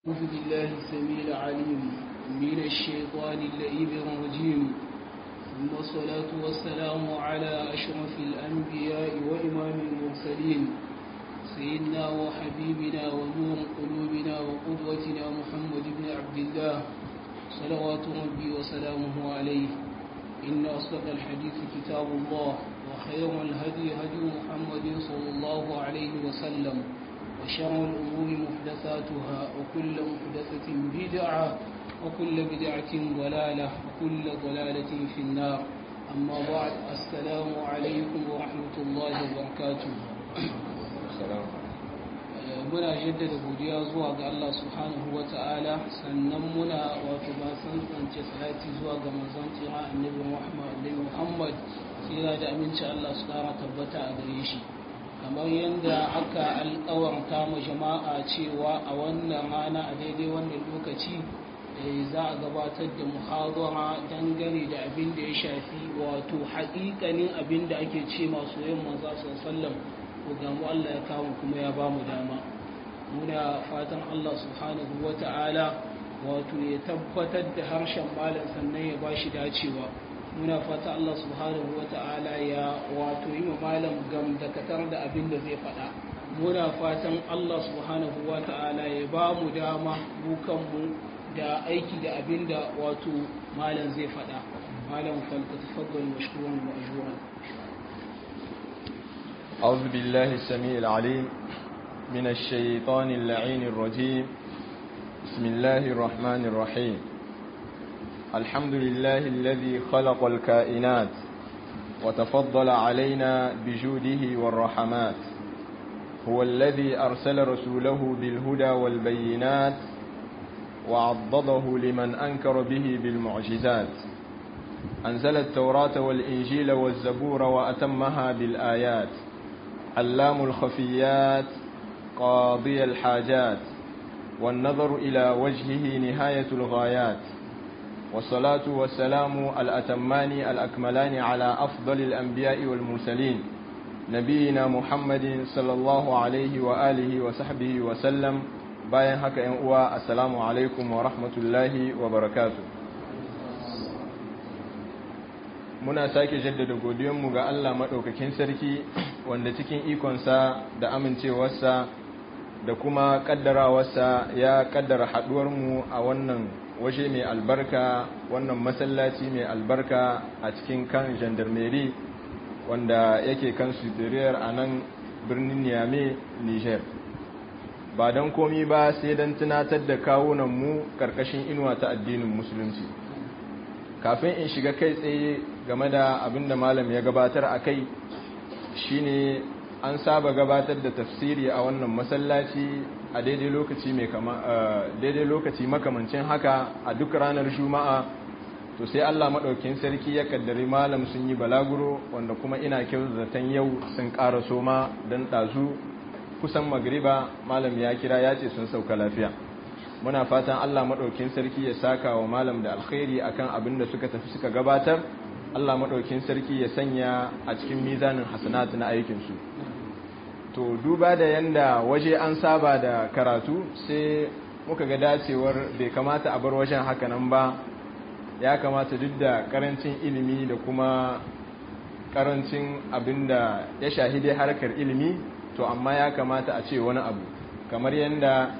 أعوذ بالله السميع العليم من الشيطان اللئيم الرجيم ثم الصلاة والسلام على أشرف الأنبياء وإمام المرسلين سيدنا وحبيبنا ونور قلوبنا وقدوتنا محمد بن عبد الله صلوات ربي وسلامه عليه إن أصدق الحديث كتاب الله وخير الهدي هدي محمد صلى الله عليه وسلم وشر الأمور محدثاتها وكل محدثة بدعة وكل بدعة ضلالة وكل ضلالة في النار أما بعد السلام عليكم ورحمة الله وبركاته السلام muna jaddada godiya zuwa ga Allah subhanahu wa ta'ala sannan muna wato ba san tsance salati zuwa ga manzon tsira annabi Muhammad annabi Muhammad tsira da aminci Allah su kara tabbata a gare shi kamar yadda aka alkawarta ma jama'a cewa a wannan rana a daidai wannan lokaci za a gabatar da muhadara dangane da abin da ya shafi wato haƙiƙanin abin da ake ce masu yin manza sallam ko gamu Allah ya kawo kuma ya ba mu dama muna fatan Allah subhanahu wa ta'ala wato ya tabbatar da harshen malam sannan ya ba shi dacewa muna fata Allah subhanahu wa ta'ala ya wato yi wa malam gam da katar da abin da zai faɗa muna fatan Allah subhanahu wa ta'ala ya ba mu dama bukanmu da aiki da abin da wato malam zai faɗa malam falka tafaddal mashkuran wa ajruran أعوذ بالله السميع العليم من الشيطان اللعين الرجيم بسم الله الرحمن الرحيم الحمد لله الذي خلق الكائنات وتفضل علينا بجوده والرحمات هو الذي أرسل رسوله بالهدى والبينات وعضده لمن أنكر به بالمعجزات أنزل التوراة والإنجيل والزبور وأتمها بالآيات علام الخفيات قاضي الحاجات والنظر إلى وجهه نهاية الغايات والصلاة والسلام الأتمان الأكملان على أفضل الأنبياء والمرسلين نبينا محمد صلى الله عليه وآله وصحبه وسلم bayan haka ‘yan uwa assalamu alaikum wa rahmatullahi wa barakatu muna sake jaddada godiyanmu ga Allah maɗaukakin sarki wanda cikin ikonsa da amincewarsa da kuma ƙaddarawarsa ya ƙaddara haɗuwarmu a wannan waje mai albarka wannan masallaci mai albarka a cikin kan gendarmerie wanda yake kan sudiriyar a nan birnin niamey niger ba don komi ba sai don tunatar da kawunanmu karkashin inuwa ta addinin musulunci kafin in shiga kai tsaye game da abin da malam ya gabatar a kai shine an saba gabatar da tafsiri a wannan masallaci a daidai lokaci mai kama daidai lokaci makamancin haka a duk ranar juma'a to sai Allah madaukakin sarki ya kaddari malam sun yi balaguro wanda kuma ina kyau zaton yau sun ƙara soma dan dazu kusan magriba malam ya kira ya ce sun sauka lafiya muna fatan Allah madaukakin sarki ya saka wa malam da alkhairi akan abin da suka tafi suka gabatar Allah madaukakin sarki ya sanya a cikin mizanin hasanat na aikin su to duba da yanda waje an saba da karatu sai muka ga dacewar bai kamata a bar wajen haka nan ba ya kamata duk da karancin ilimi da kuma karancin abin da ya shahide harkar ilimi to amma ya kamata a ce wani abu kamar yadda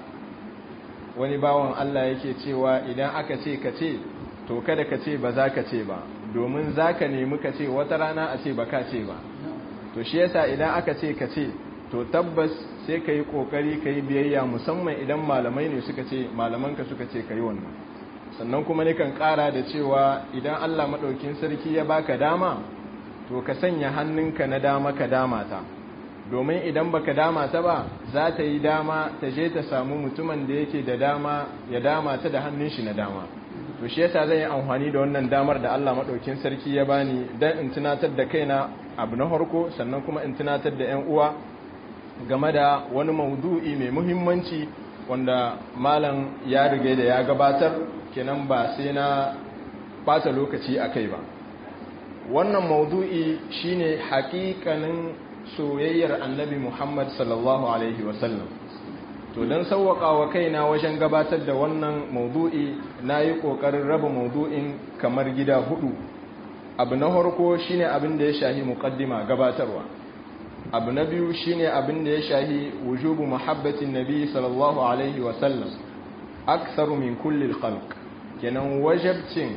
wani bawan Allah yake cewa idan aka ce ka ce to kada ka ce ba za ka ce ba domin za ka nemi ka ce wata rana a ce ba ka ce ba to shi yasa idan aka ce ka ce to tabbas sai ka yi ƙoƙari ka yi biyayya musamman idan malamai ne suka ce malamanka suka ce ka yi wannan sannan kuma nikan ƙara da cewa idan Allah maɗaukin sarki ya baka dama to ka sanya hannunka na dama ka dama ta domin idan baka dama ta ba za ta yi dama ta je ta samu mutumin da yake da dama ya dama ta da hannun shi na dama to shi yasa zan yi amfani da wannan damar da Allah madaukin sarki ya bani dan in tunatar da kaina abu na harko sannan kuma in tunatar da ƴan uwa game da wani maudu'i mai muhimmanci wanda malam ya riga da ya gabatar kenan ba sai na bata lokaci akai ba wannan maudu'i shine haƙiƙanin soyayyar annabi Muhammad sallallahu Alaihi wasallam to don sauwaƙa wa kaina wajen gabatar da wannan maudu'i na yi ƙoƙarin raba maudu'in kamar gida hudu abu na harko shine abin da ya shahi muƙaddima gabatarwa abu na biyu shine abin da ya shahi wujubu muhabbatin nabi sallallahu alaihi wasallam aksaru min kulli khalq kenan wajabcin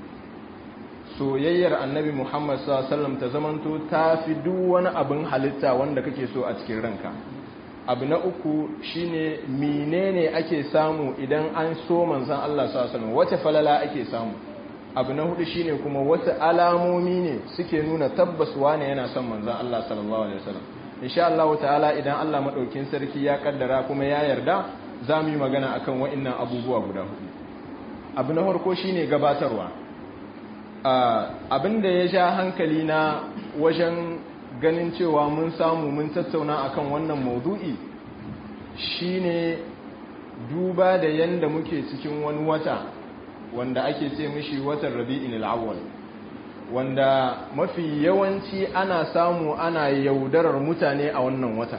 soyayyar annabi muhammad sallallahu alaihi wasallam ta zamanto ta fi duk wani abin halitta wanda kake so a cikin ranka abu na uku shine menene ake samu idan an so manzon Allah sallallahu alaihi wasallam wace falala ake samu abu na hudu shine kuma wasu alamomi ne suke nuna tabbas wane yana son manzon Allah sallallahu alaihi wasallam insha Allah ta'ala idan Allah madaukin sarki ya kaddara kuma ya yarda za mu yi magana akan wa'annan abubuwa guda hudu abu na farko shine gabatarwa abin da ya sha hankali na wajen ganin cewa mun samu mun tattauna akan wannan maudu'i shine duba da yanda muke cikin wani wata wanda ake ce mishi watan rabi'in al'awwal wanda mafi yawanci ana samu ana yaudarar mutane a wannan watan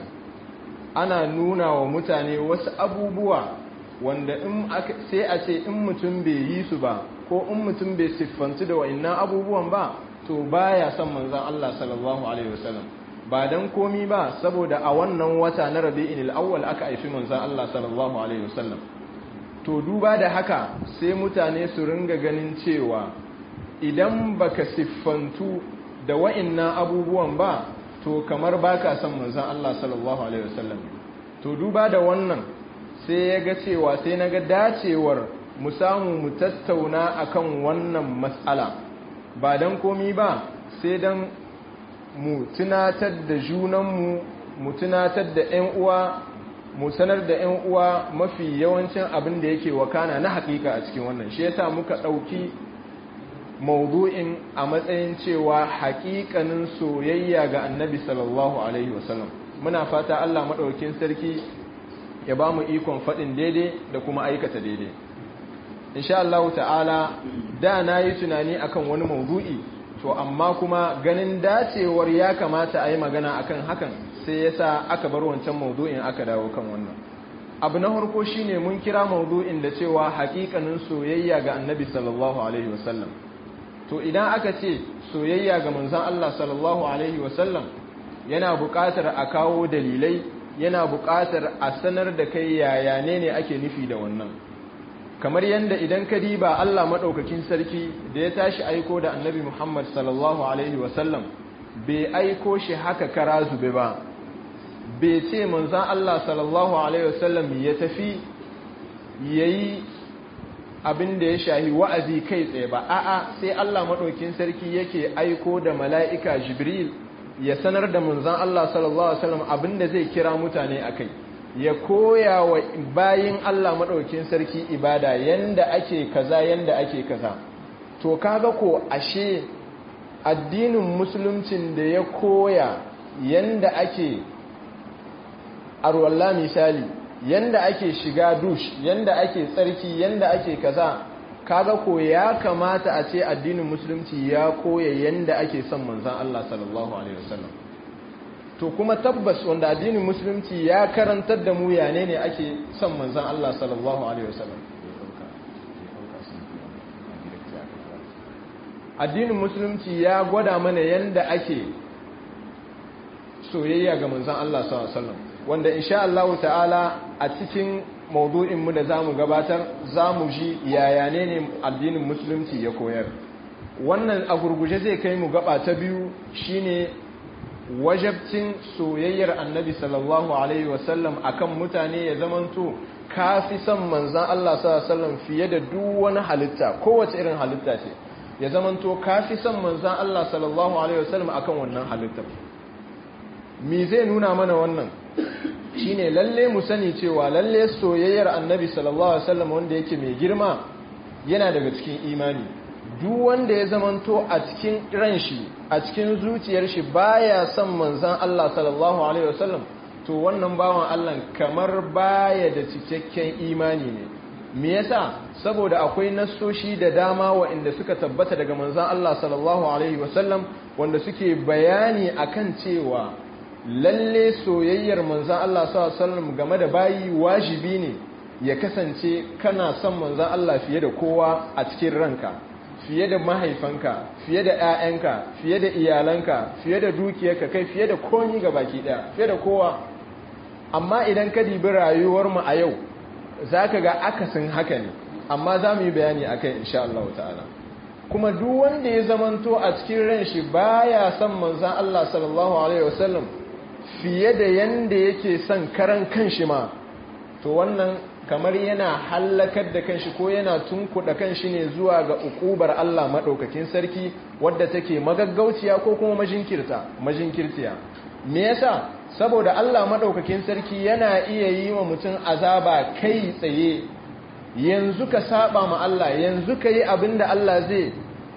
ana nuna wa mutane wasu abubuwa wanda in sai a ce in mutum bai yi su ba ko in mutum bai siffantu da wa'annan abubuwan ba to baya son manzon Allah sallallahu alaihi wasallam ba dan komi ba saboda a wannan wata na Rabi'il awwal aka haifi manzon Allah sallallahu alaihi wasallam to duba da haka sai mutane su ringa ganin cewa idan baka siffantu da wa'annan abubuwan ba to kamar baka son manzon Allah sallallahu alaihi wasallam to duba da wannan sai ya ga cewa sai na ga dacewar mu samu mu tattauna akan wannan matsala ba don komi ba sai don mu tunatar da junanmu mu tunatar da 'yan uwa mu sanar da 'yan uwa mafi yawancin abin da yake wakana na hakika a cikin wannan shi yasa muka ɗauki maudu'in a matsayin cewa hakikanin soyayya ga annabi sallallahu alaihi wasallam muna fata Allah maɗaukin sarki ya ba mu ikon faɗin daidai da kuma aikata daidai insha Allah ta'ala da na yi tunani akan wani maudu'i to amma kuma ganin dacewar ya kamata a yi magana akan hakan sai ya sa aka bar wancan maudu'in aka dawo kan wannan abu na harko shine mun kira maudu'in da cewa hakikanin soyayya ga annabi sallallahu alaihi wasallam to idan aka ce soyayya ga manzon Allah sallallahu alaihi wasallam yana buƙatar a kawo dalilai yana buƙatar a sanar da kai yaya ne ne ake nufi da wannan kamar yadda idan ka diba Allah maɗaukakin sarki da ya tashi aiko da annabi Muhammad sallallahu Alaihi wasallam bai aiko shi haka kara zube ba bai ce manzan Allah sallallahu Alaihi wasallam ya tafi ya yi abin da ya shahi wa'azi kai tsaye ba a'a sai Allah maɗaukakin sarki yake aiko da mala'ika Jibril ya sanar da manzan Allah sallallahu Alaihi wasallam abin da zai kira mutane a kai ya koya wa bayin Allah maɗaukin sarki ibada yanda ake kaza yanda ake kaza to kaga ko ashe addinin musuluncin da ya koya yanda ake arwalla misali yanda ake shiga dush yanda ake tsarki yanda ake kaza kaga ko ya kamata a ce addinin musulunci ya koya yanda ake son manzon Allah sallallahu alaihi wasallam to kuma tabbas wanda addinin musulunci ya karantar da mu yane ne ake son manzon Allah sallallahu alaihi wasallam addinin musulunci ya gwada mana yanda ake soyayya ga manzon Allah sallallahu alaihi wasallam wanda insha Allah ta'ala a cikin maudu'in mu da zamu gabatar zamu ji yaya ne ne addinin musulunci ya koyar wannan a gurguje zai kai mu gaba ta biyu shine wajabcin soyayyar annabi sallallahu alaihi wasallam akan mutane ya zamanto kafi son manzan Allah sallallahu alaihi wasallam fiye da duk wani halitta kowace irin halitta ce ya zamanto kafi son manzan Allah sallallahu alaihi wasallam akan wannan halitta me zai nuna mana wannan shine lalle mu sani cewa lalle soyayyar annabi sallallahu alaihi wasallam wanda yake mai girma yana daga cikin imani duk wanda ya zamanto a cikin ran shi a cikin zuciyar shi baya son manzan Allah sallallahu alaihi wasallam to wannan bawan Allah kamar baya da cikakken imani ne me yasa saboda akwai nassoshi da dama waɗanda suka tabbata daga manzan Allah sallallahu alaihi wasallam wanda suke bayani akan cewa lalle soyayyar manzan Allah sallallahu game da bayi wajibi ne ya kasance kana son manzan Allah fiye da kowa a cikin ranka fiye da mahaifanka fiye da 'ya'yanka fiye da iyalanka fiye da dukiyarka kai fiye da komi ga baki daya fiye da kowa amma idan ka dibi rayuwarmu a yau za ka ga akasin haka ne amma za mu yi bayani a kai insha Allah ta'ala kuma duk wanda ya zamanto a cikin ran shi baya son manzan Allah sallallahu alaihi wasallam fiye da yanda yake son karan kanshi ma to wannan kamar yana hallakar da kanshi ko yana tunkuɗa kanshi ne zuwa ga ukubar Allah maɗaukakin sarki wadda take magaggauciya ko kuma majinkirta majinkirtiya me yasa saboda Allah maɗaukakin sarki yana iya yi wa mutum azaba kai tsaye yanzu ka saba ma Allah yanzu ka yi abin da Allah zai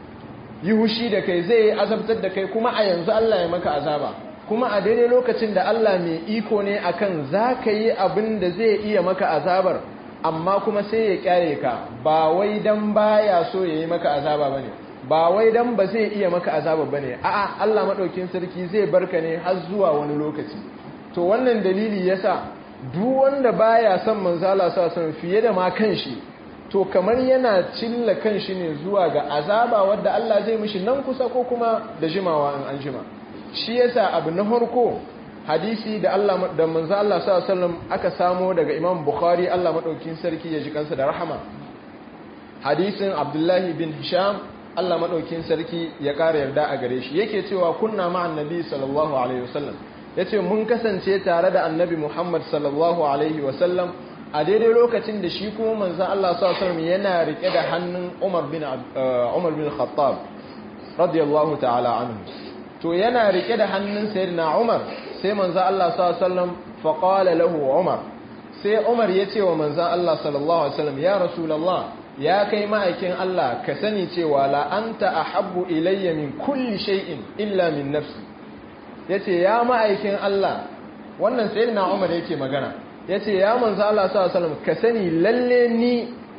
yi hushi da kai zai yi azabtar da kai kuma a yanzu Allah ya maka azaba kuma a daidai lokacin da Allah mai iko ne akan za ka yi abin da zai iya maka azabar amma kuma sai ya kyare ka ba wai dan baya so ya yi maka azaba bane ba wai dan ba zai iya maka azaba bane a'a Allah madaukin sarki zai barka ne har zuwa wani lokaci to wannan dalili yasa duk wanda baya son manzo Allah sallallahu fiye da ma kanshi to kamar yana cilla kanshi ne zuwa ga azaba wadda Allah zai mishi nan kusa ko kuma da jimawa in an jima shi yasa abu na farko hadisi da Allah da manzo Allah sallallahu alaihi wasallam aka samo daga Imam Bukhari Allah madaukin sarki ya ji kansa da rahama hadisin Abdullahi bin Hisham Allah madaukin sarki ya kara yarda a gare shi yake cewa kunna ma'an nabi sallallahu alaihi wasallam yace mun kasance tare da annabi Muhammad sallallahu alaihi wasallam a daidai lokacin da shi kuma manzo Allah sallallahu alaihi wasallam yana rike da hannun Umar bin Umar bin Khattab radiyallahu ta'ala anhu to yana rike da hannun sayyidina Umar sai manzo Allah sallallahu alaihi wasallam fa qala lahu Umar sai Umar ya ce wa manzo Allah sallallahu alaihi wasallam ya rasulullah ya kai ma'aikin Allah ka sani cewa la anta ahabbu ilayya min kulli shay'in illa min nafsi yace ya ma'aikin Allah wannan sayyidina Umar yake magana yace ya manzo Allah sallallahu alaihi wasallam ka sani lalle ni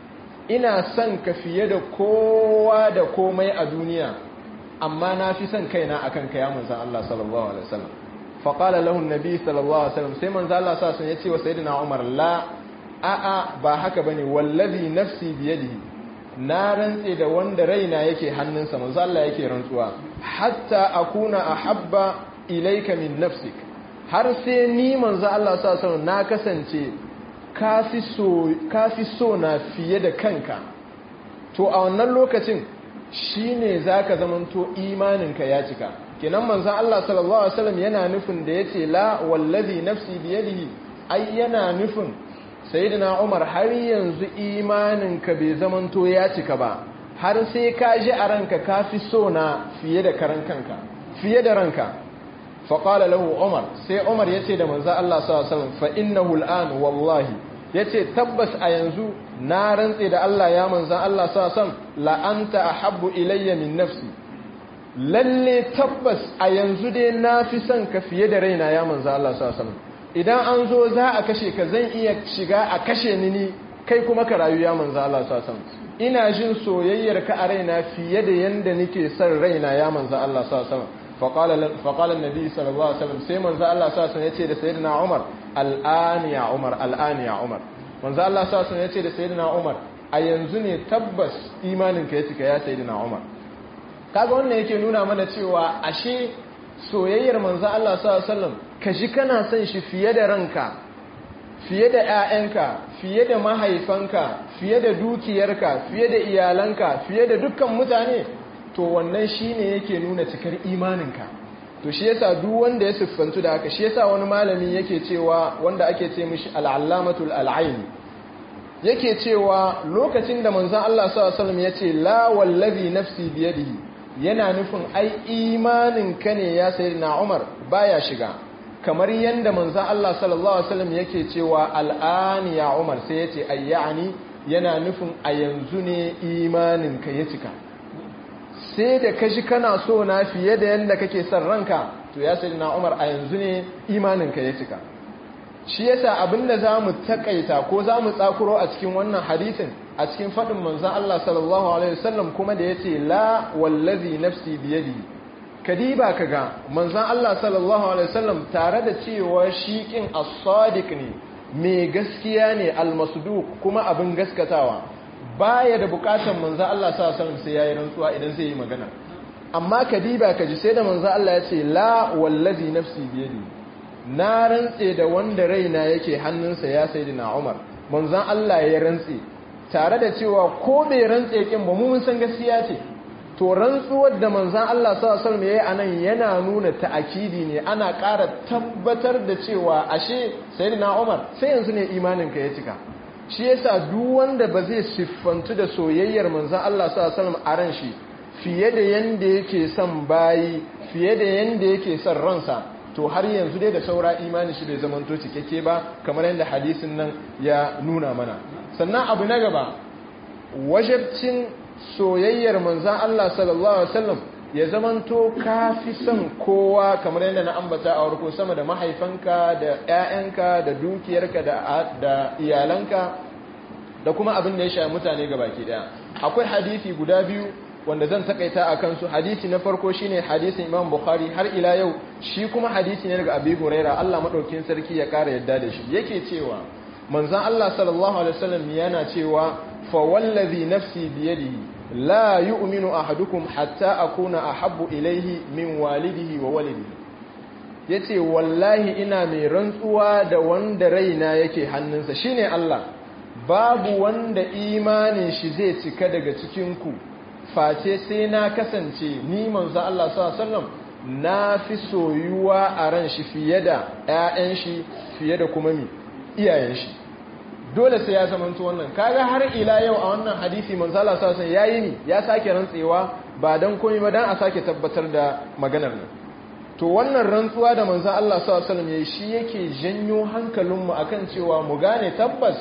ina son ka fiye da kowa da komai a duniya amma na fi son kaina akan ka ya manzan Allah sallallahu alaihi wasallam fa qala lahu an-nabi sallallahu alaihi wasallam sai manzan Allah sallallahu alaihi wasallam ya ce wa sayyidina Umar la a a ba haka bane wallazi nafsi bi yadihi na rantse da wanda raina yake hannunsa manzan Allah yake rantsuwa hatta akuna ahabba ilayka min nafsik har sai ni manzan Allah sallallahu alaihi wasallam na kasance kafi so kafi so na fiye da kanka to a wannan lokacin shi ne za ka zamanto imaninka ya cika kenan manzan Allah sallallahu Alaihi wasallam yana nufin da ya ce la wallazi nafsi biyadihi ai yana nufin sayyidina Umar har yanzu imaninka bai zamanto ya cika ba har sai ka ji a ranka ka fi so na fiye da karan kanka fiye da ranka faƙala lahu Umar sai Umar ya ce da manzan Allah sallallahu Alaihi wasallam fa innahu al'an wallahi ya ce tabbas a yanzu na rantse da Allah ya manzan Allah sa sam la'anta a habbu ilayya min nafsi lalle tabbas a yanzu dai na fi son ka fiye da raina ya manzan Allah sa sam idan an zo za a kashe ka zan iya shiga a kashe ni ni kai kuma ka rayu ya manzan Allah sa sam ina jin soyayyar ka a raina fiye da yanda nake son raina ya manzan Allah sa sam فقال النبي صلى الله عليه وسلم sai manzo Allah sallallahu alaihi yace da sayyidina Umar al'an ya Umar al'an ya Umar manzo Allah sallallahu alaihi yace da sayyidina Umar a yanzu ne tabbas imanin ka ya cika ya sayyidina Umar kaga wannan yake nuna mana cewa ashe soyayyar manzo Allah sallallahu alaihi wasallam ka ji kana son shi fiye da ranka fiye da ƴaƴanka fiye da mahaifanka fiye da dukiyarka fiye da iyalanka fiye da dukkan mutane to wannan shine yake nuna cikar imaninka to shi yasa duk wanda ya siffantu da haka shi yasa wani malami yake cewa wanda ake ce mishi al'allamatul al'aini yake cewa lokacin da manzon Allah sallallahu alaihi wasallam yace la wallazi nafsi biyadihi yana nufin ai imanin ka ne ya sayyidina Umar baya shiga kamar yanda manzon Allah sallallahu alaihi wasallam yake cewa al'an ya Umar sai yace ayyani yana nufin a yanzu ne imanin ka ya cika sai da ka shi kana so na fiye da yadda kake son ranka to ya sai na umar a yanzu ne imaninka ya cika shi yasa abinda za mu takaita ko za mu tsakuro a cikin wannan hadisin a cikin faɗin manzan Allah sallallahu alaihi wasallam kuma da ya ce la wallazi nafsi biyadi kadiba kaga manzon Allah sallallahu alaihi wasallam tare da cewa shi kin as-sadiq ne mai gaskiya ne al-masduq kuma abin gaskatawa baya da bukatan manzon Allah sallallahu alaihi wasallam sai yayi rantsuwa idan zai yi magana amma kadiba kaji sai da manzon Allah ya ce la wallazi nafsi biyadi na rantse da wanda raina yake hannunsa ya sayyidina Umar manzon Allah ya rantse tare da cewa ko bai rantse kin ba mu mun san gaskiya ce to rantsuwar da manzan Allah sallallahu alaihi wasallam anan yana nuna ta'akidi ne ana ƙara tabbatar da cewa ashe sayyidina Umar sai yanzu ne imanin ka ya cika shi yasa duk wanda ba zai siffantu da soyayyar manzan Allah sallallahu alaihi wasallam a ran shi fiye da yanda yake son bayi fiye da yanda yake son ransa to har yanzu dai da saura imanin shi bai zamanto cikakke ba kamar yadda hadisin nan ya nuna mana sannan abu na gaba wajabcin soyayyar manzan Allah sallallahu Alaihi wasallam ya zamanto ka fi son kowa kamar yadda na ambata a warko sama da mahaifanka da 'ya'yanka da dukiyarka da iyalanka da kuma abin da ya sha mutane ga baki daya akwai hadisi guda biyu wanda zan takaita a kansu hadisi na farko shine hadisin imam bukhari har ila yau shi kuma hadisi ne daga abi huraira Allah madaukin sarki ya kara yadda da shi yake cewa manzan Allah sallallahu alaihi wasallam yana cewa fa wallazi nafsi biyadihi la yu'minu ahadukum hatta akuna ahabbu ilayhi min walidihi wa walidihi yace wallahi ina mai rantsuwa da wanda raina yake hannunsa shine Allah babu wanda imanin shi zai cika daga cikin ku face sai na kasance ni manzo Allah sallallahu alaihi wasallam na fi soyuwa a ran shi fiye da ƴaƴan shi fiye da kuma mi iyayen shi dole sai ya zamanto wannan kaga har ila yau a wannan hadisi manzo Allah sallallahu alaihi wasallam yayi ni ya sake rantsewa ba dan komai ba dan a sake tabbatar da maganar nan to wannan rantsuwa da manzo Allah sallallahu alaihi wasallam yayi shi yake janyo hankalinmu akan cewa mu gane tabbas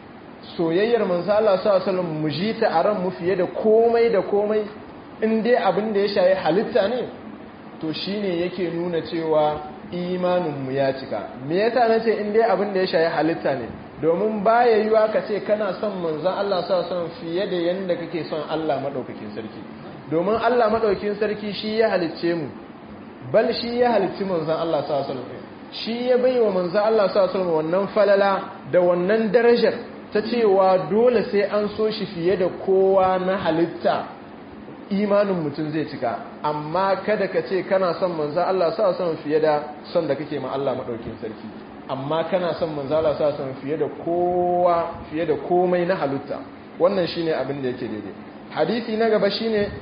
soyayyar manzo Allah sallallahu alaihi wasallam mu ji ta a ran mu fiye da komai da komai in dai abin da ya shayi halitta ne to shine yake nuna cewa imanin mu ya cika me yasa nace in dai abin da ya shayi halitta ne domin baya yiwa ka ce kana son manzon Allah sallallahu alaihi wasallam fiye da yanda kake son Allah madaukakin sarki domin Allah madaukakin sarki shi ya halicce mu bal shi ya halicci manzon Allah sallallahu alaihi wasallam shi ya baiwa manzon Allah sallallahu alaihi wasallam wannan falala da wannan darajar ta cewa dole sai an so shi fiye da kowa na halitta imanin mutum zai cika amma kada ka ce kana son manzan Allah sa son fiye da son da kake ma Allah maɗaukin sarki amma kana son manzan Allah sa son fiye da kowa fiye da komai na halitta wannan shine abin da yake daidai hadisi na gaba shine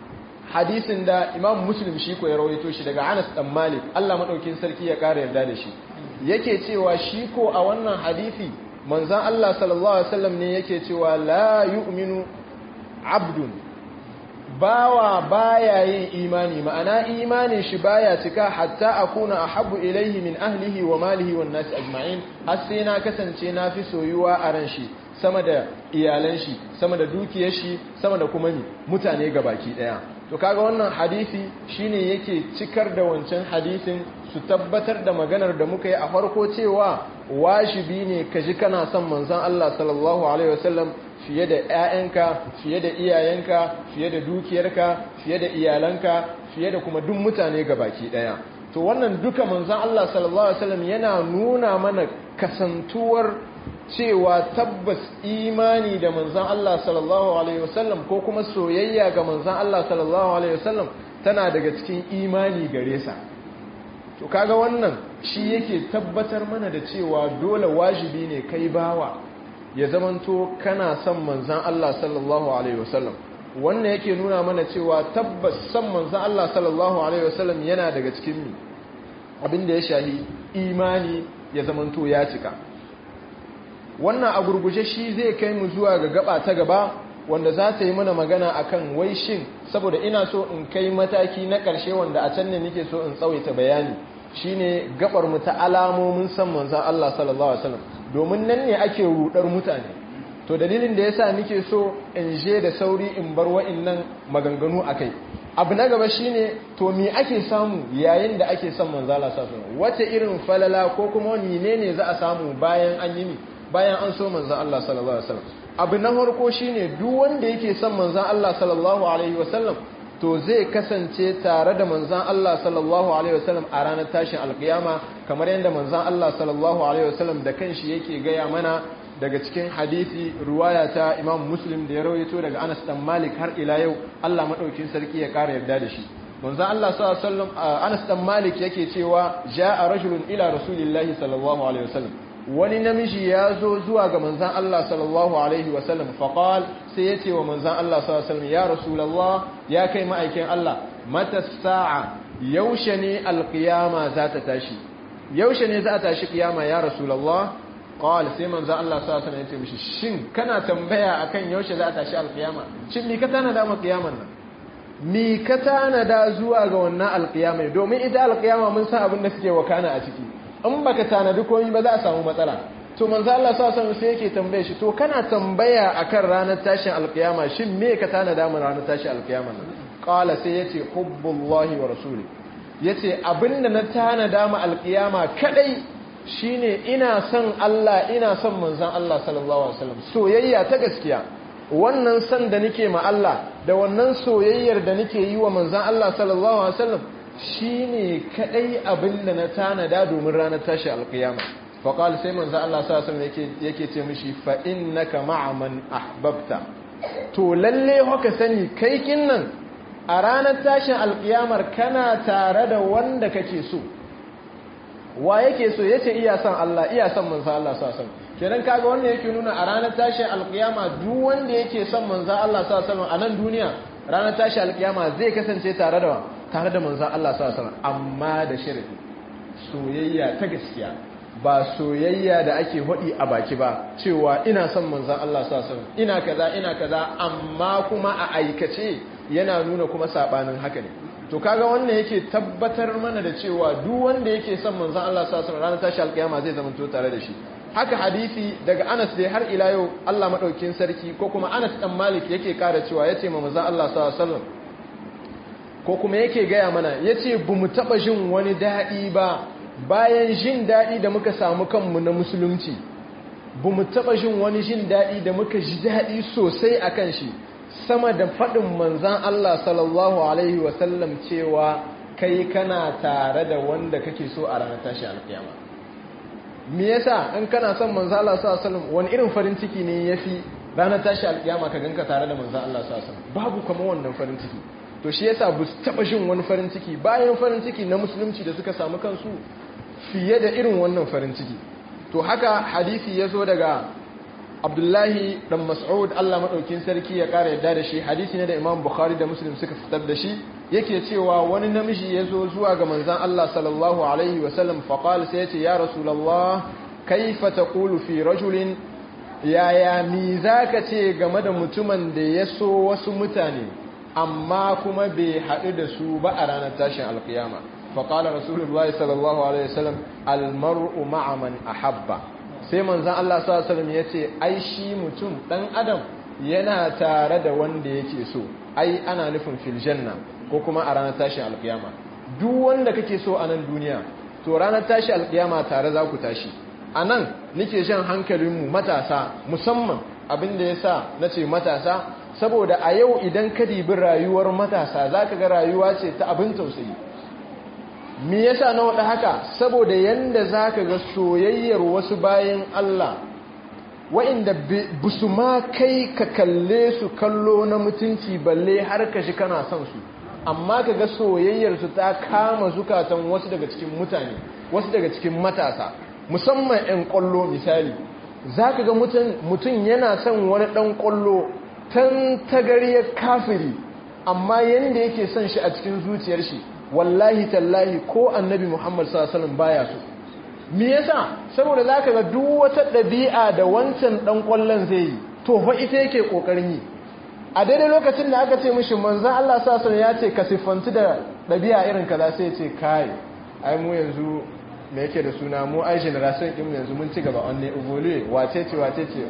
hadisin da imam muslim shi ko ya rawaito shi daga anas dan malik Allah maɗaukin sarki ya ƙara yarda da shi yake cewa shi ko a wannan hadisi manzan Allah sallallahu Alaihi wasallam ne yake cewa la yu'minu abdun bawa baya yin imani ma'ana imanin shi baya cika hatta akuna ahabbu ilaihi min ahlihi wa malihi wan nasi ajma'in har sai na kasance na fi soyuwa a ran shi sama da iyalan shi sama da dukiyar shi sama da kuma mutane gabaki daya to kaga wannan hadisi shine yake cikar da wancan hadisin su tabbatar da maganar da muka yi a farko cewa washibi ne ka ji kana son manzon Allah sallallahu alaihi wasallam fiye da ƴaƴanka fiye da iyayenka fiye da dukiyarka fiye da iyalanka fiye da kuma duk mutane gabaki daya to wannan duka manzon Allah sallallahu alaihi wasallam yana nuna mana kasantuwar cewa tabbas imani da manzan Allah sallallahu Alaihi wasallam ko kuma soyayya ga manzan Allah sallallahu Alaihi wasallam tana daga cikin imani gare sa to kaga wannan shi yake tabbatar mana da cewa dole wajibi ne kai bawa ya zamanto kana son manzan Allah sallallahu Alaihi wasallam wannan yake nuna mana cewa tabbas son manzan Allah sallallahu Alaihi wasallam yana daga cikin mi abin da ya shahi imani ya zamanto ya cika wannan a gurguje shi zai kai mu zuwa ga gaba ta gaba wanda za ta yi mana magana akan wai shin saboda ina so in kai mataki na ƙarshe wanda a can ne nake so in tsawaita bayani shine gabar mu ta alamomin san manzon Allah sallallahu alaihi wasallam domin nan ne ake rudar mutane to dalilin da yasa nake so in je da sauri in bar wa'annan maganganu akai abu na gaba shine to me ake samu yayin da ake son manzon Allah sallallahu alaihi wasallam wace irin falala ko kuma wani ne za a samu bayan an yi ni bayan an so manzan Allah sallallahu Alaihi wasallam abu na farko shine duk wanda yake son manzan Allah sallallahu Alaihi wasallam to zai kasance tare da manzan Allah sallallahu alaihi wasallam a ranar tashin alkiyama kamar yadda manzan Allah sallallahu alaihi wasallam da kanshi yake gaya mana daga cikin hadisi ruwaya ta Imam Muslim da ya rawaito daga Anas dan Malik har ila yau Allah madaukin sarki ya kara yarda da shi manzan Allah sallallahu alaihi wasallam Anas dan Malik yake cewa ja'a rajulun ila rasulillahi sallallahu alaihi wasallam wani namiji ya zo zuwa ga manzan Allah sallallahu Alaihi wasallam faƙal sai ya ce wa manzan Allah sallallahu Alaihi wasallam ya rasulallah ya kai ma'aikin Allah mata sa'a yaushe ne alƙiyama za ta tashi yaushe ne za a tashi ƙiyama ya rasulallah ƙawal sai manzan Allah sallallahu Alaihi wasallam ya ce mishi shin kana tambaya akan yaushe za a tashi alƙiyama shin mi ka tanada ma ƙiyaman nan mi ka tanada zuwa ga wannan alƙiyama domin ita alƙiyama mun san abin da suke wakana a ciki in baka tanadi komai ba za a samu matsala to manzo Allah sallallahu alaihi sai yake tambaye shi to kana tambaya akan ranar tashin alkiyama shin me ka tanada mu ranar tashin alkiyama nan qala sai yace hubbullahi wa rasuli yace abinda na tanada mu alkiyama kadai shine ina son Allah ina son manzon Allah sallallahu alaihi wasallam soyayya ta gaskiya wannan san da nake ma Allah da wannan soyayyar da nake yi wa manzon Allah sallallahu alaihi wasallam shi ne kaɗai abin da na tanada domin ranar tashi alkiyama faƙal sai manzo Allah sa sun yake ce mishi fa'in na ka ma'aman ahbabta to lalle haka sani kai nan a ranar tashin alkiyamar kana tare da wanda kake so wa yake so ya ce iya son Allah iya son manzo Allah sa sun kenan kaga wanda yake nuna a ranar tashin alkiyama duk wanda yake son manzo Allah sa sun a nan duniya ranar tashin alkiyama zai kasance tare da tare da manzan Allah sallallahu amma da sharadi soyayya ta gaskiya ba soyayya da ake hudi a baki ba cewa ina son manzan Allah sallallahu ina kaza ina kaza amma kuma a aikace yana nuna kuma sabanin haka ne to kaga wannan yake tabbatar mana da cewa duk wanda yake son manzan Allah sallallahu alaihi ranar tashi alkiyama zai zama to tare da shi haka hadisi daga Anas dai har ila yau Allah madaukin sarki ko kuma Anas dan Malik yake kara cewa yace ma manzan Allah sallallahu alaihi wasallam ko kuma yake gaya mana ya ce bu mu taɓa jin wani daɗi ba bayan jin daɗi da muka samu kanmu na musulunci bu mu taɓa jin wani jin daɗi da muka ji daɗi sosai a kan shi sama da faɗin manzan Allah sallallahu Alaihi wasallam cewa kai kana tare da wanda kake so a ranar tashi alkiyama me yasa in kana son manzan Allah sallallahu Alaihi wasallam wani irin farin ciki ne ya fi ranar tashi alkiyama ka ganka tare da manzan Allah sallallahu Alaihi wasallam babu kama wannan farin ciki to shi yasa bu taba jin wani farin ciki bayan farin ciki na musulunci da suka samu kansu fiye da irin wannan farin ciki to haka hadisi ya zo daga abdullahi dan mas'ud Allah madaukin sarki ya kara yadda da shi hadisi ne da imam bukhari da muslim suka fitar da shi yake cewa wani namiji ya zo zuwa ga manzon Allah sallallahu alaihi wasallam faqala sai ya ce ya rasulullah kaifa taqulu fi rajulin yaya mi zaka ce game da mutumin da ya so wasu mutane amma kuma bai haɗu da su ba a ranar tashin alkiyama faƙala rasulullah sallallahu alaihi wasallam almar'u ma'a man ahabba sai manzon Allah sallallahu alaihi wasallam yace ai shi mutum dan adam yana tare da wanda yake so ai ana nufin fil janna ko kuma a ranar tashin alkiyama duk wanda kake so a nan duniya to ranar tashin alkiyama tare za ku tashi a nan nake jan hankalinmu matasa musamman abin da ya sa na ce matasa saboda a yau idan ka dibi rayuwar matasa za ka ga rayuwa ce ta abin tausayi me yasa na waɗa haka saboda yanda za ka ga soyayyar wasu bayan Allah wa'inda busu ma kai ka kalle su kallo na mutunci balle har ka shi kana son su amma ka ga soyayyarsu ta kama zukatan wasu daga cikin mutane wasu daga cikin matasa musamman 'yan ƙwallo misali za ka ga mutum yana son wani ɗan ƙwallo tan tagariyar kafiri amma yadda yake son shi a cikin zuciyar shi wallahi tallahi ko annabi muhammad sallallahu baya so me yasa saboda za ka ga duk wata ɗabi'a da wancan ɗan ƙwallon zai yi to fa ita yake ƙoƙarin yi a daidai lokacin da aka ce mishi manzan Allah sallallahu ya ce ka siffanci da ɗabi'a irin kaza sai ce kai ai mu yanzu me yake da suna mu ai generation din yanzu mun ci gaba onne evolue wace ce wace ce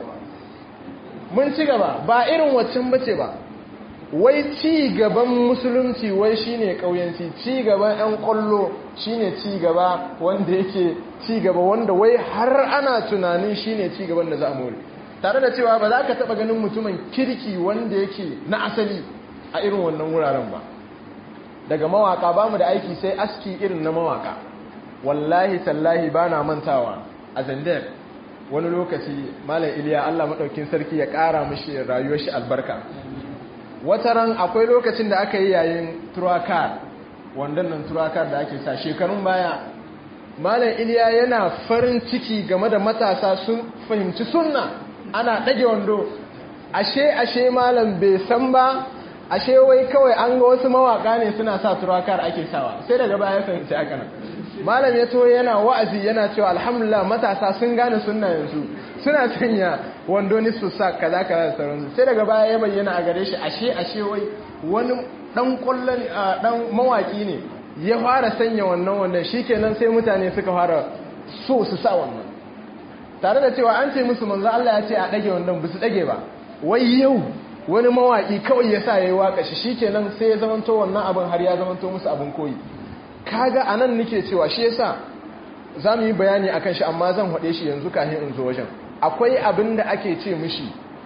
mun ci gaba ba irin waccan bace ba wai ci gaban musulunci wai shine kauyanci ci gaban yan kollo shine ci gaba wanda yake ci gaba wanda wai har ana tunanin shine ci gaban da za a more tare da cewa ba za ka taba ganin mutumin kirki wanda yake na asali a irin wannan wuraren ba daga mawaka ba mu da aiki sai aski irin na mawaka wallahi tallahi ba na mantawa a zandar wani lokaci malam iliya allah maɗaukin sarki ya ƙara mashi rayuwar shi albarka wata ran akwai lokacin da aka yi yayin turakar wandon nan turakar da ake sa shekarun baya malam iliya yana farin ciki game da matasa sun fahimci sunna ana ɗage wando ashe ashe malam bai san ba ashe wai kawai an ga wasu mawaka ne suna sa turakar ake sawa sai daga baya fahimci aka nan malam ya to yana wa'azi yana cewa alhamdulillah matasa sun gane sunna yanzu suna sanya wando ni su sa kaza kaza da sauransu sai daga baya ya bayyana a gare shi ashe ashe wai wani dan kullun dan mawaki ne ya fara sanya wannan wannan shikenan sai mutane suka fara so su sa wannan tare da cewa an ce musu manzo Allah ya ce a dage wannan bisu dage ba wai yau wani mawaki kawai ya sa yayi waka shi shikenan sai ya zamanto wannan abin har ya zamanto musu abin koyi kaga anan nake cewa shi yasa zamu yi bayani akan shi amma zan hade shi yanzu kafin in zo wajen akwai abin da ake ce mishi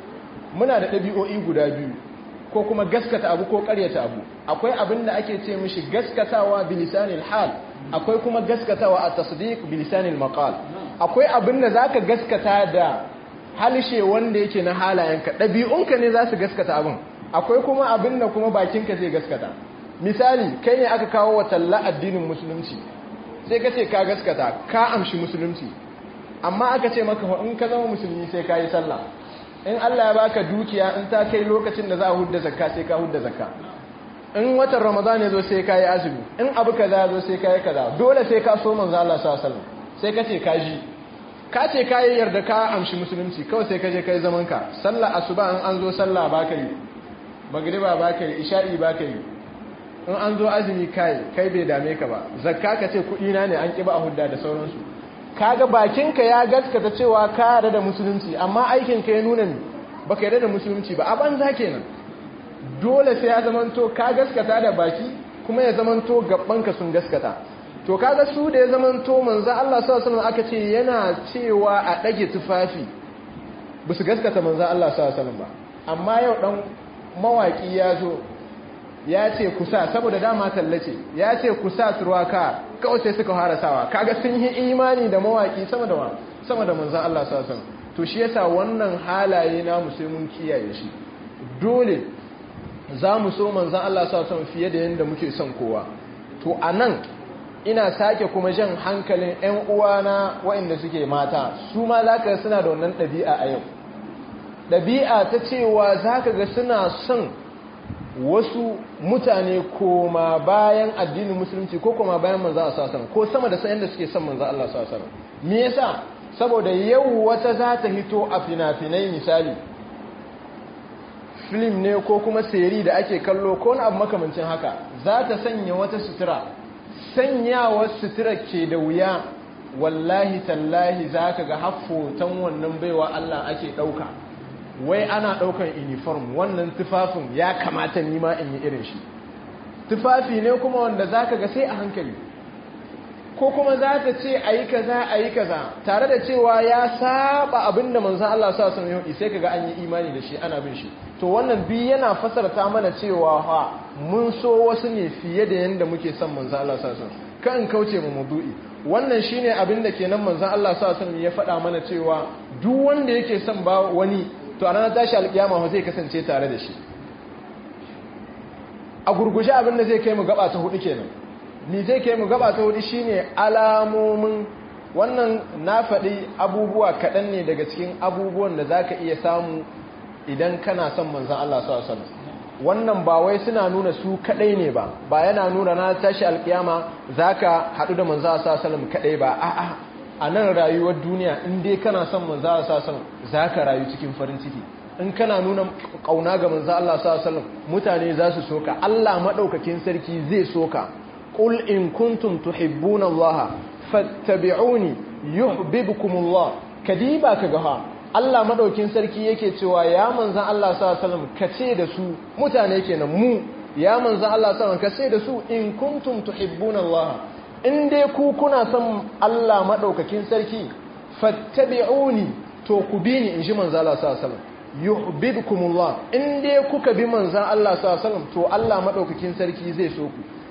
muna da ɗabi'o'i guda biyu ko kuma gaskata abu ko ƙaryata abu akwai abin da ake ce mishi gaskatawa bilisanil hal akwai kuma gaskatawa a tasdiq bilisanil maqal akwai abin da zaka gaskata da halshe wanda yake na halayenka ɗabi'unka ne za su gaskata abin akwai kuma abin da kuma bakinka zai gaskata misali kai ne aka kawo wa talla addinin musulunci sai ka ce ka gaskata ka amshi musulunci amma aka ce maka in ka zama musulmi sai ka yi sallah in Allah ya baka dukiya in ta kai lokacin da za a hudda zakka sai ka hudda zakka in watan ramadan ya zo sai ka yi azumi in abu kaza ya zo sai ka yi kaza dole sai ka so manzo Allah sallallahu alaihi sai ka ce ka ji ka ce ka yi yarda ka amshi musulunci kawai sai ka je kai zaman ka sallah asuba in an zo sallah ba ka yi magriba ba ka yi isha'i ba ka yi in an zo azumi kai kai bai dame ka ba zakka ka ce kuɗi na ne an ƙi ba a hudda da sauransu kaga bakinka ya gaskata cewa ka yarda da musulunci amma aikinka ya nuna ni baka yarda da musulunci ba a banza kenan dole sai ya zamanto ka gaskata da baki kuma ya zamanto gabbanka sun gaskata to kaga su da ya zamanto manzo Allah sallallahu alaihi wasallam aka ce yana cewa a dage tufafi su gaskata manzo Allah sallallahu alaihi wasallam ba amma yau dan mawaki ya zo ya ce kusa saboda dama tallace ya ce kusa turwaka kawai sai suka fara sawa kaga sun yi imani da mawaki sama da sama da manzon Allah sallallahu alaihi wasallam to shi yasa wannan halaye na mu sai mun kiyaye shi dole za mu so manzon Allah sallallahu alaihi wasallam fiye da yanda muke son kowa to anan ina sake kuma jan hankalin ƴan uwana waɗanda suke mata su ma zaka suna da wannan ɗabi'a a yau ɗabi'a ta cewa zaka ga suna son wasu mutane koma bayan addinin musulunci ko koma bayan manzo Allah sallallahu ko sama da sayan da suke son manzo Allah sallallahu alaihi me yasa saboda yau wata za ta hito a fina-finai misali film ne ko kuma seri da ake kallo ko na abu makamancin haka za ta sanya wata sutura sanyawar sutura ke da wuya wallahi tallahi za ka ga haffotan wannan baiwa Allah ake ɗauka wai ana ɗaukan uniform wannan tufafin ya kamata nima in yi irin shi tufafi ne kuma wanda za ka ga sai a hankali ko kuma za ta ce a yi kaza a yi kaza tare da cewa ya saba abin da manzan Allah sa sun yi sai ka ga an yi imani da shi ana bin shi to wannan bi yana fasarta mana cewa ha mun so wasu ne fiye da yadda muke son manzan Allah sa sun kan kauce mu mudu'i wannan shine abin da kenan manzan Allah sa sun ya faɗa mana cewa duk wanda yake son ba wani to a ranar tashi alkiyama zai kasance tare da shi a gurgushe abinda zai kai mu gaba ta hudu kenan ni zai kai mu gaba ta hudu shine alamomin wannan na faɗi abubuwa kaɗan ne daga cikin abubuwan da za ka iya samu idan kana son manzan Allah sallallahu wannan ba wai suna nuna su kaɗai ne ba ba yana nuna na tashi alkiyama za ka haɗu da manzan Allah sallallahu kaɗai ba a'a a nan rayuwar duniya in dai kana son manzo Allah sallallahu za ka rayu cikin farin ciki in kana nuna kauna ga manzo Allah sallallahu mutane za su soka Allah madaukakin sarki zai soka qul in kuntum tuhibbuna Allah fattabi'uni yuhibbukumullah kadiba kaga ha Allah madaukakin sarki yake cewa ya manzo Allah sallallahu kace da su mutane kenan mu ya manzo Allah sallallahu kace da su in kuntum tuhibbuna Allah in dai ku kuna son Allah maɗaukakin sarki fattabi'uni to ku bi ni in ji manzo Allah sallallahu alaihi wasallam yuhibbukumullah in dai kuka bi manzo Allah sallallahu alaihi wasallam to Allah maɗaukakin sarki zai so ku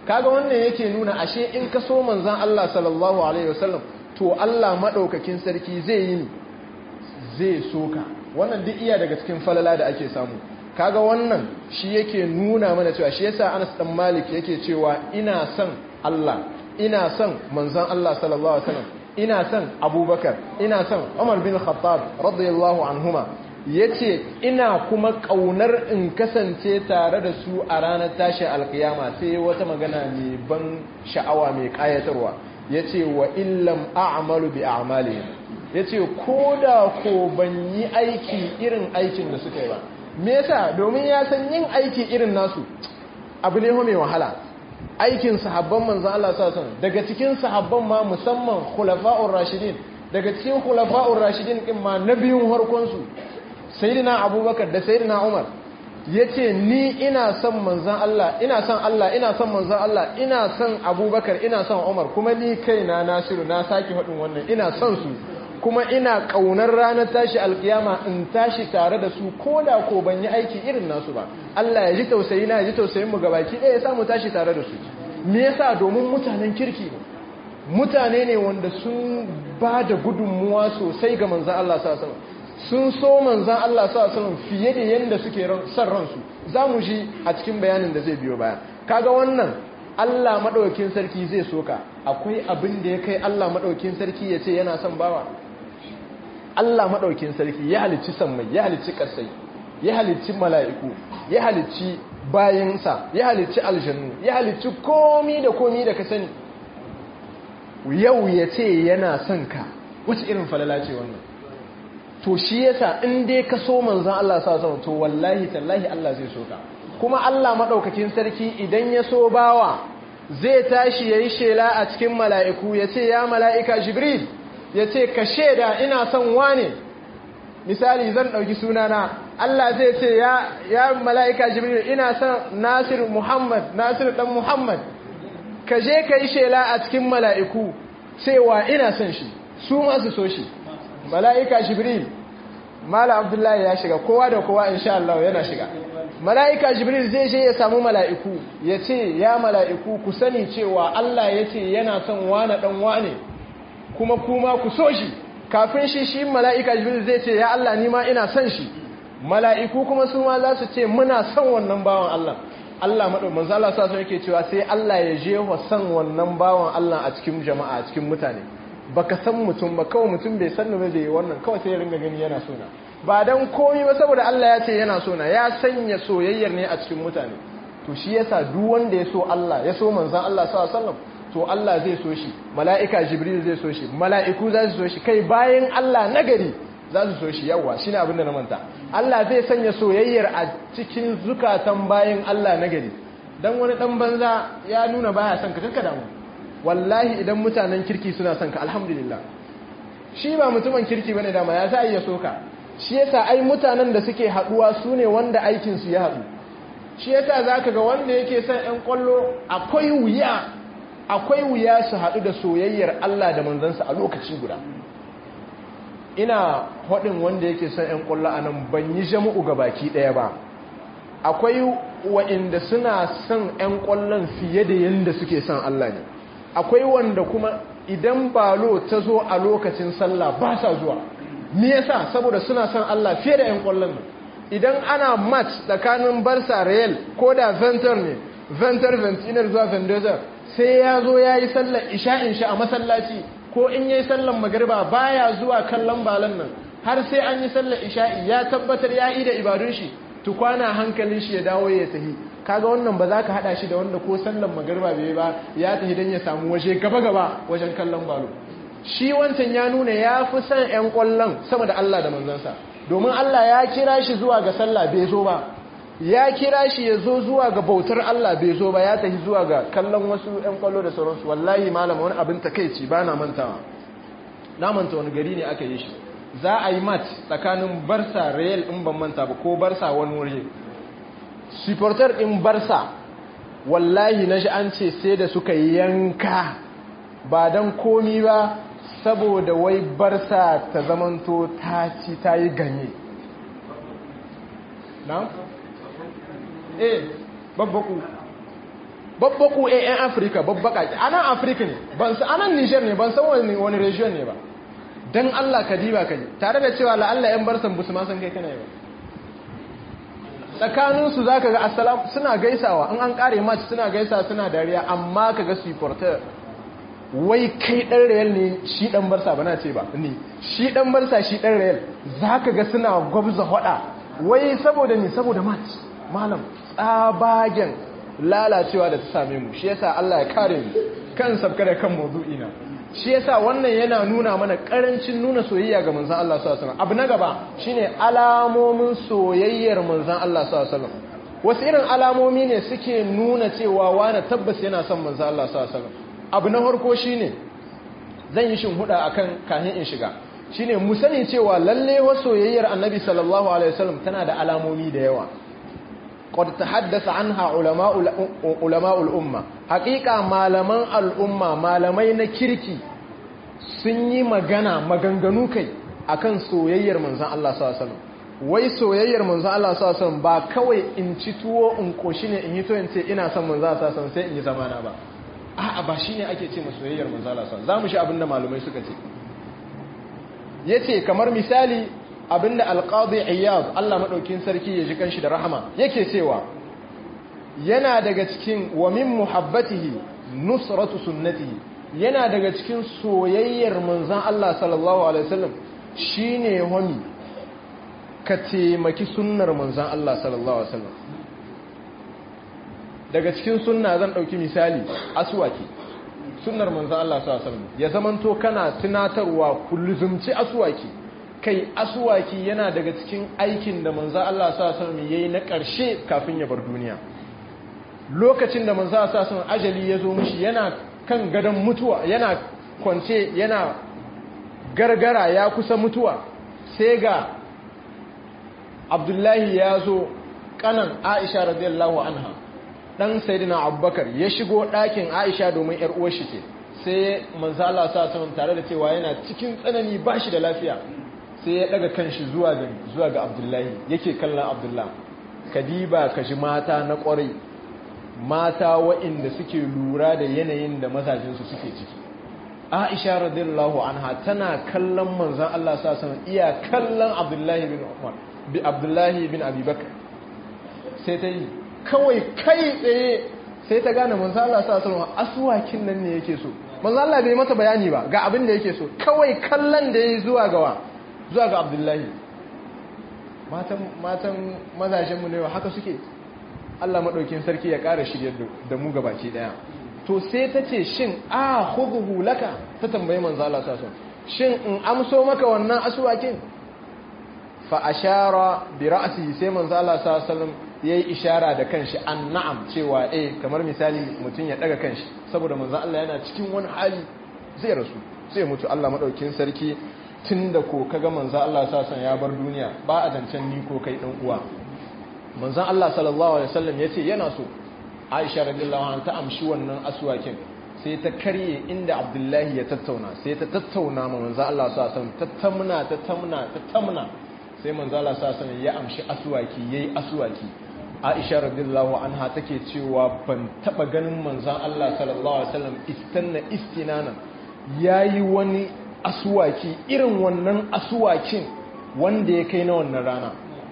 kaga wannan yake nuna ashe in ka so manzan Allah sallallahu alaihi wasallam to Allah madaukakin sarki zai yi zai soka wannan duk iya daga cikin falala da ake samu kaga wannan shi yake nuna mana cewa shi yasa Anas dan Malik yake cewa ina son Allah ina son manzan Allah sallallahu alaihi wasallam ina son Abubakar ina son Umar bin Khattab radiyallahu anhuma yace ina kuma kaunar in kasance tare da su a ranar tashin alkiyama sai wata magana mai ban sha'awa mai kayatarwa yace wa illam a'malu bi a'malihim yace koda ko ban yi aiki irin aikin da suka yi ba me yasa domin ya san yin aiki irin nasu abu ne mai wahala aikin sahabban manzon Allah sallallahu alaihi daga cikin sahabban ma musamman khulafa'ur rashidin daga cikin khulafa'ur rashidin din ma na biyun harkon su sayyidina abubakar da sayyidina umar yace ni ina son manzon Allah ina son Allah ina son manzon Allah ina son abubakar ina son umar kuma ni kaina nasiru na saki hadin wannan ina son su kuma ina kaunar ranar tashi alkiyama in tashi tare da su ko da ko ban yi aiki irin nasu ba Allah ya ji tausayi na ya ji tausayin mu gabaki ɗaya ya samu tashi tare da su me yasa domin mutanen kirki ne mutane ne wanda sun ba da gudunmuwa sosai ga manzan Allah sallallahu alaihi sun so manzan Allah sallallahu alaihi fiye da yanda suke son ransu za mu ji a cikin bayanin da zai biyo baya kaga wannan Allah madaukakin sarki zai soka akwai abin da ya kai Allah madaukakin sarki ya ce yana son bawa Allah maɗaukin sarki ya halicci sammai ya halicci ƙasai ya halicci mala'iku ya halicci bayansa ya halicci aljannu ya halicci komi da komi da ka sani yau ya ce yana son ka wace irin falala ce wannan to shi yasa in dai ka so manzan Allah sa sama to wallahi tallahi Allah zai so ka kuma Allah maɗaukakin sarki idan ya so bawa zai tashi ya yi shela a cikin mala'iku ya ce ya mala'ika jibril ya ce ka shaida ina son wane misali zan ɗauki sunana Allah zai ce ya, ya mala'ika jibril ina son nasir muhammad nasir ɗan muhammad ka je ka yi shela a cikin mala'iku cewa ina son shi su masu so shi mala'ika jibril mala abdullahi ya shiga kowa da kowa insha Allah yana shiga mala'ika jibril zai je ya samu mala'iku ya ce ya mala'iku ku sani cewa Allah ya ce yana son wane ɗan wane kuma kuma ku so shi kafin shi shi mala'ika jibril zai ce ya Allah ni ma ina son shi mala'iku kuma su ma za su ce muna son wannan bawan Allah Allah maɗau manzo Allah sa yake cewa sai Allah ya je wa son wannan bawan Allah a cikin jama'a a cikin mutane baka san mutum ba kawai mutum bai san ba zai wannan kawai sai ya ringa gani yana sona ba dan komai ba saboda Allah ya ce yana sona ya sanya soyayyar ne a cikin mutane to shi yasa duk wanda ya so Allah ya so manzon Allah sallallahu alaihi wasallam to Allah zai so shi mala'ika jibril zai so shi mala'iku za su so shi kai bayan Allah nagari za su so shi yawa shine abin da na manta Allah zai sanya soyayyar a cikin zukatan bayan Allah nagari dan wani dan banza ya nuna baya son ka kanka damu wallahi idan mutanen kirki suna son ka alhamdulillah shi ba mutumin kirki bane dama ya sa iya soka shi yasa ai mutanen da suke haduwa su ne wanda aikin su ya haɗu shi yasa zaka ga wanda yake son ƴan kwallo akwai wuya akwai wuya su haɗu da soyayyar Allah da manzansa a lokaci guda ina haɗin wanda yake son ƴan kwallo a nan ban yi jama'u ga baki ɗaya ba akwai wa'inda suna son ƴan kwallon fiye da yadda suke son Allah ne akwai wanda kuma idan balo ta zo a lokacin sallah ba sa zuwa me yasa saboda suna son Allah fiye da ƴan kwallon nan idan ana match tsakanin Barca Real ko da Ventur ne Ventur Ventinar zuwa Vendoza sai ya zo ya yi sallar isha'in shi a masallaci ko in yi sallar magariba baya zuwa kallon balan nan har sai an yi sallar isha'i ya tabbatar ya yi da ibadun shi tukwana hankalin shi ya dawo ya tahi kaga wannan ba za ka hada shi da wanda ko sallar magariba bai ba ya tahi don ya samu waje gaba-gaba wajen kallon balo shi wancan ya nuna ya fi son 'yan kwallon sama da Allah da manzansa domin Allah ya kira shi zuwa ga sallah bai zo ba ya kira shi ya zo zuwa ga bautar Allah bai zo ba ya tafi zuwa ga kallon wasu 'yan kwallo da sauransu wallahi malam wani abin takaici ba na mantawa na manta wani gari ne aka yi shi za a yi mat tsakanin barsa real in ban manta ba ko barsa wani wuri supporter in barsa wallahi na shi an ce sai da suka yanka ba don komi ba saboda wai barsa ta zamanto ta ci ta yi ganye na? eh babbaku babbaku a yan afirka babbaka a nan afirka ne ban san anan nijar ne ban san wani wani region ne ba don allah ka diba ka ji tare da cewa la'alla yan barsan busu ma san kai kana yi ba tsakaninsu za ka ga asalam suna gaisawa in an kare match suna gaisa suna dariya amma ka ga supporter wai kai dan real ne shi dan barsa bana ce ba ni shi dan barsa shi dan real za ka ga suna gwabza hada wai saboda ni saboda match malam tsabagen lalacewa da ta same mu shi yasa Allah ya kare mu kan sabka da kan mawdu'ina shi yasa wannan yana nuna mana karancin nuna soyayya ga manzon Allah sallallahu alaihi wasallam abu na gaba shine alamomin soyayyar manzon Allah sallallahu alaihi wasallam wasu irin alamomi ne suke nuna cewa wani tabbas yana son manzon Allah sallallahu alaihi wasallam abu na farko shine zan yi shinhuda akan kahin in shiga shine mu sani cewa lalle wa soyayyar annabi sallallahu alaihi wasallam tana da alamomi da yawa قد تحدث عنها علماء علماء الامه حقيقه malaman al'umma malamai na kirki sun yi magana maganganu kai akan soyayyar manzon Allah sallallahu alaihi wasallam wai soyayyar manzon Allah sallallahu alaihi wasallam ba kawai in ci tuwo in koshi ne in yi to in ce ina son manzon Allah sallallahu alaihi wasallam sai in yi zamana ba a'a ba shine ake ce soyayyar manzon Allah sallallahu alaihi wasallam zamu shi abinda malamai suka ce yace kamar misali abinda alqadi iyad Allah madaukin sarki ya ji kanshi da rahama yake cewa yana daga cikin wa min muhabbatihi nusratu sunnatihi yana daga cikin soyayyar manzon Allah sallallahu alaihi wasallam shine wani ka taimaki sunnar manzon Allah sallallahu alaihi wasallam daga cikin sunna zan dauki misali aswaki sunnar manzon Allah sallallahu alaihi wasallam ya zamanto kana tunatarwa kulluzumci aswaki kai asuwaki yana daga cikin aikin da manzo Allah sallallahu alaihi yayi na ƙarshe kafin ya bar duniya lokacin da manzo Allah sallallahu ajali ya zo mishi yana kan gadon mutuwa yana kwance yana gargara ya kusa mutuwa sai ga Abdullahi ya zo kanan Aisha radiyallahu anha dan sayyidina Abubakar ya shigo ɗakin Aisha domin ƴar uwar shi ce sai manzo Allah sallallahu alaihi tare da cewa yana cikin tsanani bashi da lafiya sai ya daga kanshi zuwa ga zuwa ga Abdullahi yake kallon Abdullah kadiba kaji mata na kwarai mata waɗanda suke lura da yanayin da mazajinsu suke ciki Aisha radiyallahu anha tana kallon manzon Allah sallallahu alaihi iya kallon Abdullahi bin Umar bi Abdullahi bin Abi Bakr sai ta yi kawai kai tsaye sai ta gane manzon Allah sallallahu alaihi aswakin nan ne yake so manzon Allah bai mata bayani ba ga abin da yake so kawai kallon da yayi zuwa gawa zuwa ga Abdullahi matan matan mazajenmu ne haka suke Allah maɗaukin sarki ya ƙara shirya da mu gabaki ɗaya to sai ta ce shin a hudu laka ta tambayi manzala sasun shin in amso maka wannan asuwakin fa ashara bi ra'si sai manzala sasun yayi ishara da kanshi an na'am cewa eh kamar misali mutum ya daga kanshi saboda manzo Allah yana cikin wani hali zai rasu sai mutu Allah maɗaukin sarki tunda ko kaga manzo Allah sasun ya bar duniya ba a zancen ni ko kai dan uwa manzan Allah sallallahu Alaihi wasallam ya ce yana so aisha radiyallahu anha ta amshi wannan aswakin sai ta karye inda abdullahi ya tattauna sai ta tattauna ma manzan Allah sallallahu Alaihi wasallam tattamna tattamna tattamna sai manzan Allah sallallahu Alaihi wasallam ya amshi aswaki yayi aswaki aisha radiyallahu anha take cewa ban taba ganin manzan Allah sallallahu Alaihi wasallam istanna istinana yayi wani aswaki irin wannan aswakin wanda ya kai na wannan rana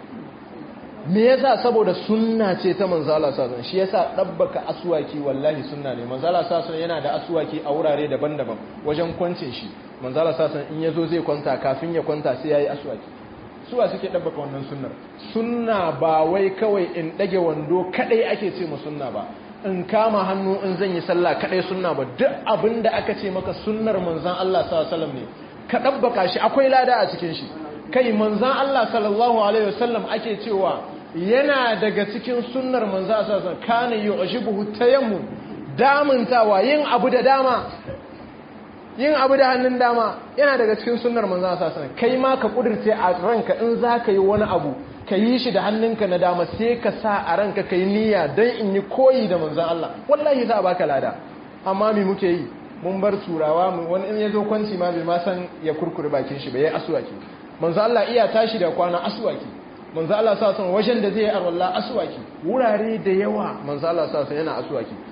me yasa saboda sunna ce ta manzala sasan shi yasa dabbaka aswaki wallahi sunna ne manzala sasan yana da aswaki a wurare daban-daban wajen kwancin shi manzala sasan in yazo zai kwanta kafin ya kwanta sai yayi aswaki suwa suke dabbaka wannan sunnar sunna ba wai kawai in dage wando kadai ake ce mu sunna ba in kama hannu in zan yi sallah kadai sunna ba duk abinda aka ce maka sunnar manzon Allah sallallahu alaihi wasallam ne ka dabbaka shi akwai lada a cikin shi kai manzan Allah sallallahu Alaihi wasallam ake cewa yana daga cikin sunnar manzan Allah sallallahu kana yi oshibuhu ta yammu damuntawa yin abu da dama yin abu da hannun dama yana daga cikin sunnar manzan Allah sallallahu kai ma ka kudurce a ranka in za ka yi wani abu ka yi shi da hannunka na dama sai ka sa a ranka ka yi niyya don in yi koyi da manzan Allah wallahi za a baka lada amma me muke yi mun bar turawa wani in ya zo kwanci ma bai ma san ya kurkure bakin shi bai yi asuwaki manzo Allah iya tashi da kwana aswaki manzo Allah sa san wajen da zai arwalla aswaki wurare da yawa manzo Allah sa san yana aswaki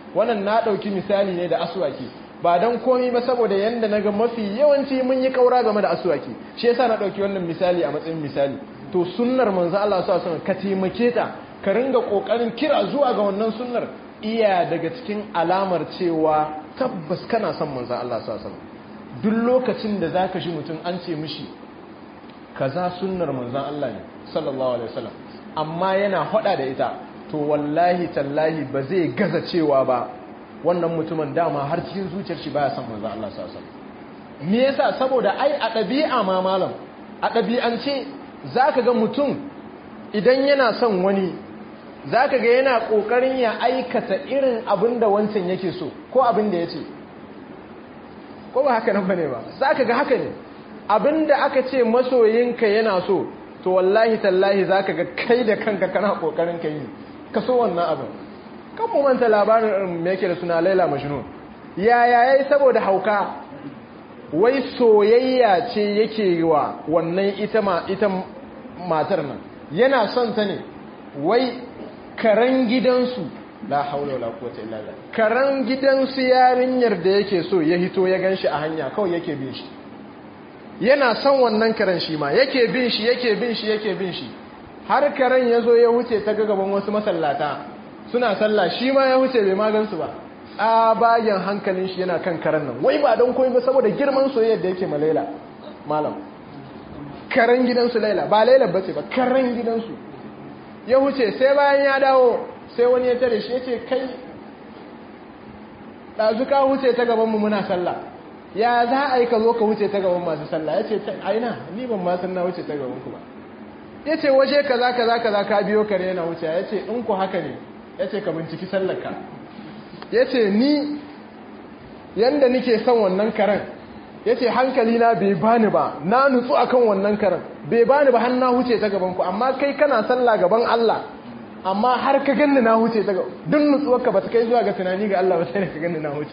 wannan na ɗauki misali ne da aswaki ba don komi ba saboda yadda na ga mafi yawanci mun yi kaura game da aswaki shi yasa na ɗauki wannan misali a matsayin misali to sunnar manzo Allah sa sun ka taimake ta ka ringa kokarin kira zuwa ga wannan sunnar iya daga cikin alamar cewa tabbas kana son manzo Allah sa sun duk lokacin da zaka shi mutum an ce mishi kaza sunnar manzon Allah ne sallallahu alaihi wasallam amma yana hada da ita to wallahi tallahi ba zai gaza cewa ba wannan mutumin dama har cikin zuciyar shi baya son manzo Allah sallallahu alaihi wasallam me yasa saboda ai a ɗabi'a ma malam a ɗabi'ance zaka ga mutum idan yana son wani zaka ga yana kokarin ya aikata irin abin da wancan yake so ko abin da yace ko ba haka nan bane ba zaka ga haka ne abinda aka ce masoyinka yana so to wallahi tallahi zaka ga kai da kanka kana kokarin ka yi ka so wannan abin kan mu manta labarin me yake da suna Laila Majnun yaya yayi saboda hauka wai soyayya ce yake wa wannan ita ma ita matar nan yana son ta ne wai karan gidansu la haula wala quwwata illa billah karan gidansu yarinyar da yake so ya hito ya ganshi a hanya kawai yake bin shi yana son wannan karen shi ma yake bin shi yake bin shi yake bin shi har karen ya zo ya wuce ta gaban wasu masallata suna sallah shi ma ya wuce bai magansu ba tsabagen hankalin shi yana kan karen nan wai ba don koyi ba saboda girman soyayyar da yake ma laila malam karen gidansu laila ba laila ba ce ba karen gidansu ya wuce sai bayan ya dawo sai wani ya tare shi ya ce kai ɗazu ka wuce ta gabanmu muna sallah ya za a yi ka zo ka wuce ta gaban masu sallah ya ce aina ni ban ma san na wuce ta gaban ku ba ya ce waje kaza kaza kaza ka biyo kare yana wuce ya ce in ku haka ne ya ce ka binciki sallarka ya ce ni yanda nike son wannan karen ya ce hankali na bai bani ba na nutsu akan wannan karen bai bani ba har na wuce ta gaban ku amma kai kana sallah gaban Allah amma har ka ganni na wuce ta gaban duk nutsuwarka ba ta kai zuwa ga tunani ga Allah ba sai ka ganni na wuce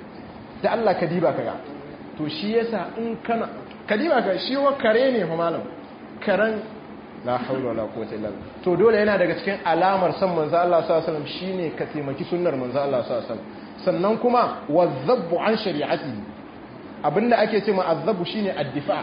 da Allah ka diba ka ga to shi yasa in kana ka diba ka shi wa kare ne fa malam karen la haula wala quwwata illa billah to dole yana daga cikin alamar san manzo Allah sallallahu alaihi wasallam shine ka taimaki sunnar manzo Allah sallallahu alaihi wasallam sannan kuma wazzabu an shari'ati abinda ake cewa azzabu shine addifa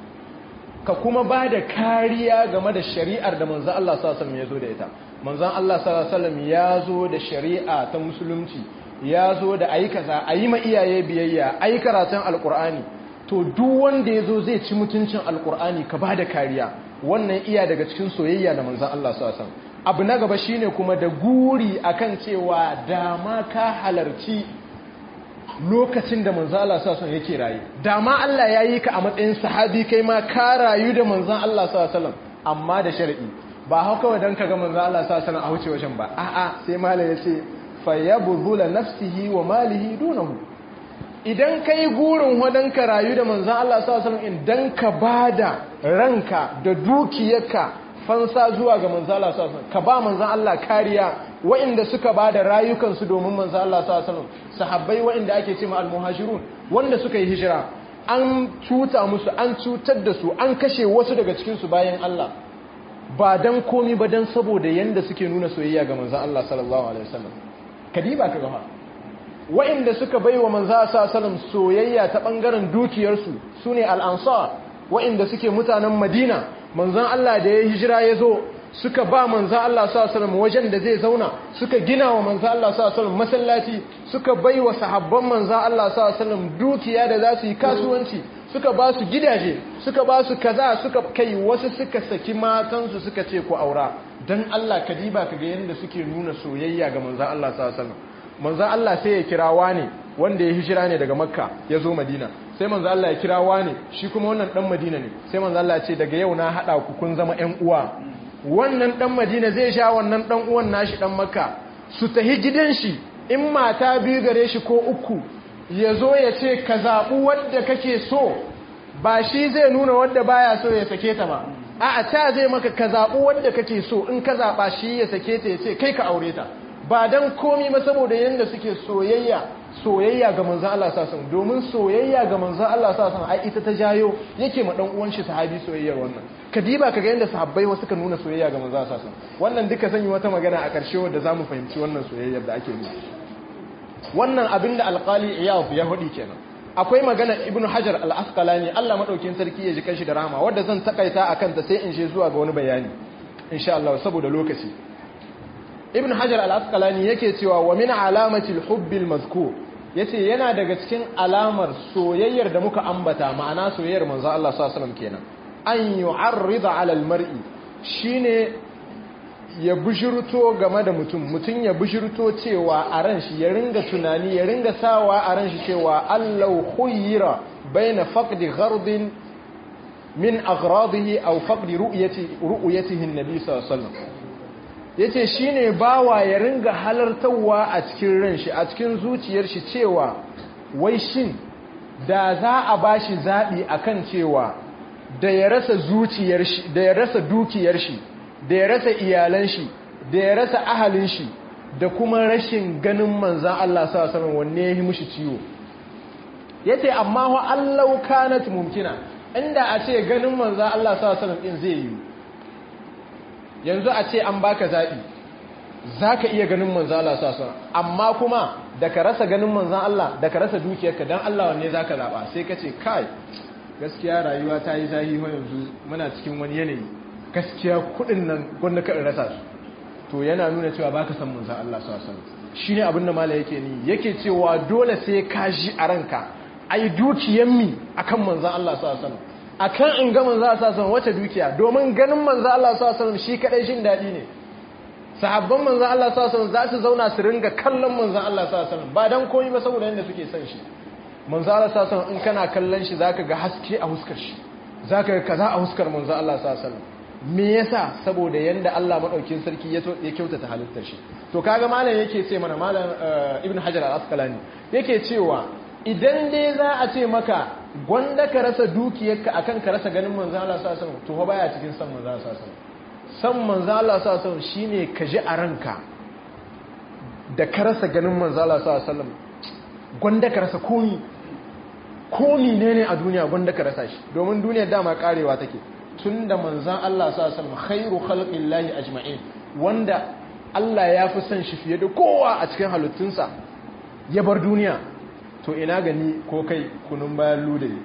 ka kuma ba da kariya game da shari'ar da manzo Allah sallallahu alaihi wasallam ya zo da ita manzon Allah sallallahu alaihi wasallam ya zo da shari'a ta musulunci ya zo da ayi kaza ayi ma iyaye biyayya ayi karatun alkur'ani to duk wanda ya zo zai ci mutuncin alkur'ani ka ba da kariya wannan iya daga cikin soyayya da manzan Allah su abu na gaba shine kuma da guri akan cewa dama ka halarci lokacin da manzan Allah su yake rayu dama Allah ya yi ka a matsayin sahabi kai ma ka rayu da manzan Allah su amma da shari'i ba hau kawai don ka ga manzan Allah su a wuce wajen ba a'a sai mala ya ce fayyabuzula nafsihi wa malihi dunahu idan kai gurin wadan ka rayu da manzan Allah sallallahu alaihi idan ka bada ranka da dukiyarka fansa zuwa ga manzan Allah sallallahu alaihi ka ba manzan Allah kariya waɗanda suka bada rayukansu domin manzan Allah sallallahu alaihi sahabbai waɗanda ake cewa almuhajirun wanda suka yi hijira an cuta musu an cutar da su an kashe wasu daga cikin su bayan Allah ba dan komi ba dan saboda yanda suke nuna soyayya ga manzan Allah sallallahu alaihi wasallam kadiba ka gaba wa'inda suka bai wa manza sa salam soyayya ta ɓangaren dukiyarsu su ne al'ansar wa'inda suke mutanen madina manzan Allah da ya hijira ya zo suka ba manzan Allah sa salam wajen da zai zauna suka gina wa manzan Allah sa salam masallaci suka bai wa sahabban manzan Allah sa salam dukiya da za su yi kasuwanci suka ba su gidaje suka ba su kaza suka kai wasu suka saki matansu suka ce ku aura don Allah ka diba ka ga yadda suke nuna soyayya ga manzan Allah sa salam manzan Allah sai ya kira wane wanda ya hijira ne daga makka ya zo madina sai manzan Allah ya kira wane shi kuma wannan dan madina ne sai manzan Allah ce daga yau na haɗa ku kun zama ƴan uwa wannan dan madina zai sha wannan dan uwan nashi dan makka su tahi gidan shi in mata biyu gare shi ko uku ya zo ya ce ka zaɓi wadda kake so ba shi zai nuna wadda baya so ya sake ta ba a ta zai maka ka zaɓi wadda kake so in ka zaɓa shi ya sake ta ya ce kai ka aure ta ba don komi ba saboda yadda suke soyayya soyayya ga manzan Allah sasan domin soyayya ga manzan Allah sasan ai ita ta jayo yake ma dan uwan shi sahabi soyayyar wannan kadiba kaga yadda sahabbai wasu ka nuna soyayya ga manzan Allah sasan wannan duka zan yi wata magana a ƙarshe wanda zamu fahimci wannan soyayyar da ake nufi wannan abin da alƙali iyaf ya hudi kenan akwai magana ibn hajar al-asqalani Allah madaukin sarki ya ji kanshi da rahama wanda zan takaita akan ta sai in je zuwa ga wani bayani insha Allah saboda lokaci ibn hajar al-asqalani yake cewa wa min alamati al-hubbil mazkur yace yana daga cikin alamar soyayyar da muka ambata ma'ana soyayyar manzo Allah sallallahu alaihi wasallam kenan an yu'arrida 'ala al-mar'i shine ya bishirto game da mutum mutum ya bishirto cewa a ran shi ya ringa tunani ya ringa sawa a ran shi cewa allau khuyira baina faqdi ghardin min aghradihi aw faqdi ru'yati ru'yatihi an-nabi sallallahu alaihi wasallam yace shine bawa ya ringa halartawa a cikin ran shi a cikin zuciyar shi cewa wai shin da za a bashi zabi akan cewa da ya rasa zuciyar shi da ya rasa dukiyar shi da ya rasa iyalan shi da ya rasa ahalin shi da kuma rashin ganin manzan Allah sallallahu alaihi wanne ya yi mushi ciwo yace amma wa allau kanat mumkina inda a ce ganin manzan Allah sallallahu alaihi din zai yi yanzu a ce an baka zabi zaka iya ganin manzan Allah sallallahu alaihi amma kuma da ka rasa ganin manzan Allah da ka rasa dukiyarka dan Allah wanne zaka zaba sai ka ce kai gaskiya rayuwa ta yi zahi yanzu muna cikin wani yanayi gaskiya kudin nan gwanda ka rasa su to yana nuna cewa baka san manzo Allah sallallahu alaihi wasallam shine abin da mala yake ni yake cewa dole sai ka ji a ranka ai dukiyan mi akan manzo Allah sallallahu alaihi wasallam akan in ga manzo Allah sallallahu alaihi wasallam wata dukiya domin ganin manzo Allah sallallahu alaihi wasallam shi kadai shin dadi ne sahabban manzo Allah sallallahu alaihi wasallam za su zauna su ringa kallon manzo Allah sallallahu alaihi wasallam ba dan komai ba saboda yanda suke son shi manzo Allah sallallahu alaihi wasallam in kana kallon shi zaka ga haske a huskar shi zaka ga kaza a huskar manzo Allah sallallahu alaihi wasallam me yasa saboda yanda Allah madaukin sarki ya ya kyautata halittar shi to kaga malam yake ce mana malam ibn hajar al-asqalani yake cewa idan dai za a ce maka gwanda ka rasa dukiyarka akan ka rasa ganin manzo Allah sallallahu alaihi wasallam to baya cikin san manzo Allah sallallahu alaihi wasallam san manzo Allah sallallahu alaihi wasallam shine ka ji a ranka da ka rasa ganin manzo Allah sallallahu alaihi wasallam gwanda ka rasa komi komi ne ne a duniya gwanda ka rasa shi domin duniyar dama karewa take tun da manzan Allah s.a.w. khairu khalqin lahi ajma'in wanda Allah ya fi son shi fiye da kowa a cikin halittunsa ya bar duniya to ina gani ko kai kunun bayan ludayi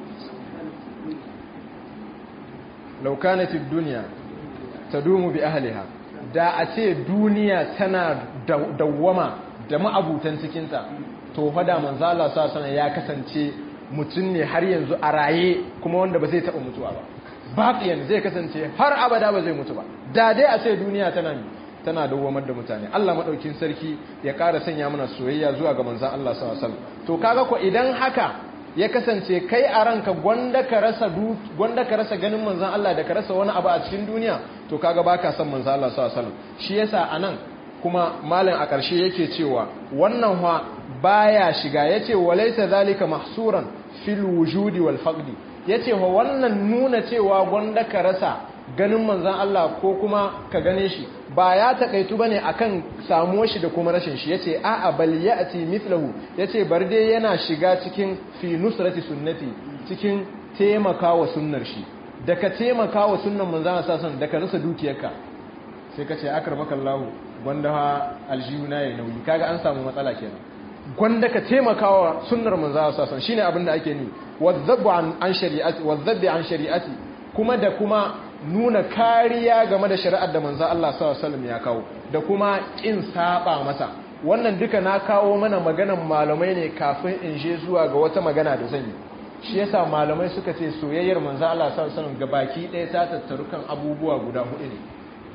laukanatid duniya ta dumu bi ahliha da a ce duniya tana dawwama da ma'abutan cikinta to fada manzan Allah s.a.w. ya kasance mutum ne har yanzu a raye kuma wanda ba zai taɓa mutuwa ba baƙiyan zai kasance har abada ba zai mutu ba da dai a ce duniya tana tana dawwamar da mutane Allah madaukin sarki ya ƙara sanya mana soyayya zuwa ga manzon Allah sallallahu alaihi wasallam to kaga ko idan haka ya kasance kai a ranka gwanda ka rasa gwanda ka rasa ganin manzon Allah da ka rasa wani abu a cikin duniya to kaga baka son manzon Allah sallallahu alaihi wasallam shi yasa anan kuma malam a ƙarshe yake cewa wannan wa baya shiga yace walaysa zalika mahsuran fil wujudi wal faqdi ya ce wa wannan nuna cewa gwanda ka rasa ganin manzan Allah ko kuma ka gane shi ba ya taƙaitu ba ne a kan samuwar shi da kuma rashin shi ya ce a'a bal ya ati mithlahu ya ce bar dai yana shiga cikin fi nusrati sunnati cikin taimaka wa sunnar shi da ka taimaka wa sunnan manzan Allah sasan da ka rasa dukiyarka sai ka ce akar maka Allah gwanda ha aljiyuna ya nauyi kaga an samu matsala kenan gwanda ka taimaka wa sunnar manzan Allah sasan shine abin da ake ni wazzabbi an shari'ati wazzabbi an shari'ati kuma da kuma nuna kariya game da shari'ar da manzo Allah sallallahu alaihi wasallam ya kawo da kuma kin saba masa wannan duka na kawo mana maganan malamai ne kafin in je zuwa ga wata magana da zan yi shi yasa malamai suka ce soyayyar manzo Allah sallallahu alaihi wasallam gabaki ɗaya ta tattaru kan abubuwa guda hudu ne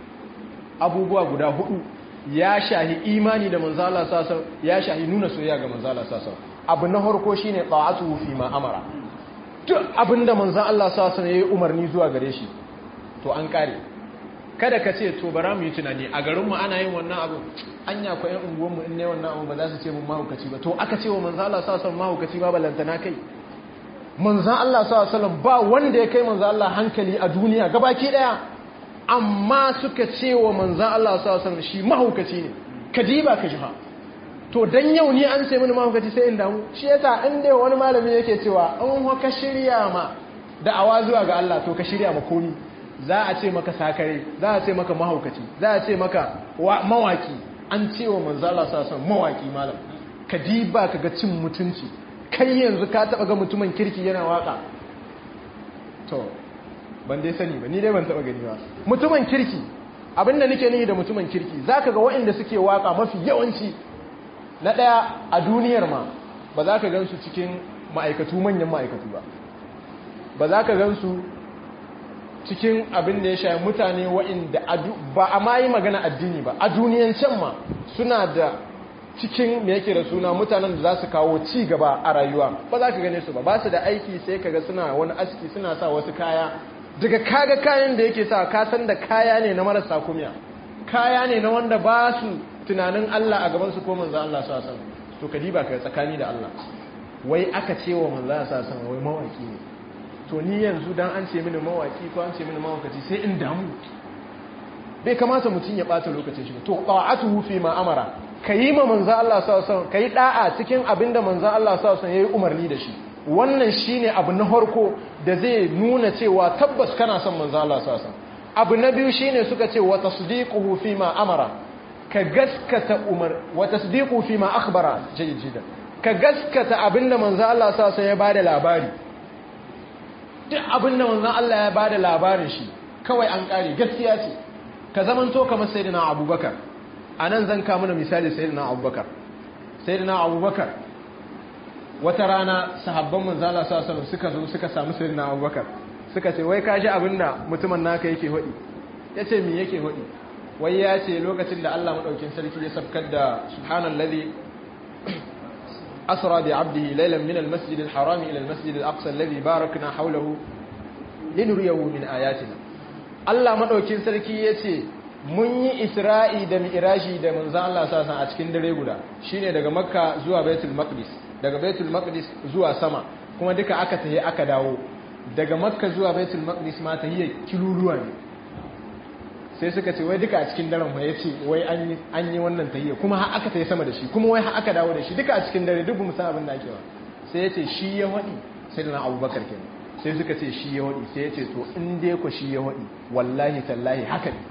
abubuwa guda hudu ya shahi imani da manzo Allah sallallahu alaihi wasallam ya shahi nuna soyayya ga manzo Allah sallallahu alaihi wasallam abu na harko shine ta'atuhu fi ma amara duk abinda manzon Allah sallallahu alaihi wasallam umarni zuwa gare shi to an kare kada ka ce to bara mu yi tunani a garin mu ana yin wannan abu anya ko ƴan unguwan mu in ne wannan abu ba za su ce mun mahaukaci ba to aka ce wa manzon Allah sallallahu alaihi wasallam mahaukaci ba balantana kai manzon Allah sallallahu alaihi wasallam ba wanda ya kai manzon Allah hankali a duniya gabaki daya amma suka ce wa manzon Allah sallallahu alaihi wasallam shi mahaukaci ne kadiba ka jiha to dan yau ni an ce mini mahaukaci sai in damu shi yasa in dai wani malami yake cewa in ka shirya ma da'awa zuwa ga Allah to ka shirya ma komi za a ce maka sakare za a ce maka mahaukaci za a ce maka mawaki an ce wa manzo Allah sallallahu alaihi mawaki malam ka diba ka ga cin mutunci kai yanzu ka taba ga mutumin kirki yana waka to ban dai sani ba ni dai ban taba gani ba mutumin kirki abinda nake nihi da mutumin kirki zaka ga waɗanda suke waka mafi yawanci na ɗaya a duniyar ma ba za ka gansu cikin ma'aikatu manyan ma'aikatu ba ba za ka gansu cikin abin da ya shayi mutane waɗanda ba a ma yi magana addini ba a duniyan can ma suna da cikin me yake da suna mutanen da za su kawo ci gaba a rayuwa ba za ka gane su ba ba su da aiki sai kaga suna wani aski suna sa wasu kaya daga kaga kayan da yake sa ka san da kaya ne na marasa kumiya kaya ne na wanda ba su tunanin Allah a gaban su ko manzo Allah sa san to ka diba ka tsakani da Allah wai aka ce wa manzo Allah sa san wai mawaki ne to ni yanzu dan an ce mini mawaki ko an ce mini mawakaci sai in damu bai kamata mutum ya bata lokacin shi to ta'atuhu fi ma amara kayi ma manzo Allah sa san kayi da'a cikin abinda manzo Allah sa san yayi umarni da shi wannan shine abu na harko da zai nuna cewa tabbas kana son manzo Allah sa san abu na biyu shine suka ce wa tasdiquhu fi ma amara ka gaskata umar wa tasdiqu fi ma akhbara jayyidan ka gaskata abinda manzo Allah sa san ya bada labari duk abinda manzo Allah ya bada labarin shi kawai an kare gaskiya ce ka zamanto kamar sayyidina Abubakar anan zan ka mana misali sayyidina Abubakar sayyidina Abubakar wata rana sahabban manzo Allah sa san suka zo suka samu sayyidina Abubakar suka ce wai ka ji abinda mutumin naka yake hodi yace me yake hodi wai ya ce lokacin da Allah maɗaukin sarki ya sabkar da subhanallazi asra bi abdihi laylan min almasjid alharam ila almasjid alaqsa alladhi barakna hawlahu linuriyahu min ayatina Allah maɗaukin sarki ya ce mun yi isra'i da mi'raji da manzon Allah sallallahu a cikin dare guda shine daga makka zuwa baitul maqdis daga baitul maqdis zuwa sama kuma duka aka tafi aka dawo daga makka zuwa baitul maqdis ma tahiyya kiluruwa ne sai suka ce wai duka a cikin daren ya ce wai an yi wannan tahiyya kuma har aka tayi sama da shi kuma wai har aka dawo da shi duka a cikin dare duk mu san abin da ake ba sai ya ce shi ya wadi sai da na abubakar kenan sai suka ce shi ya wadi sai ya ce to in dai ku shi ya wadi wallahi tallahi haka ne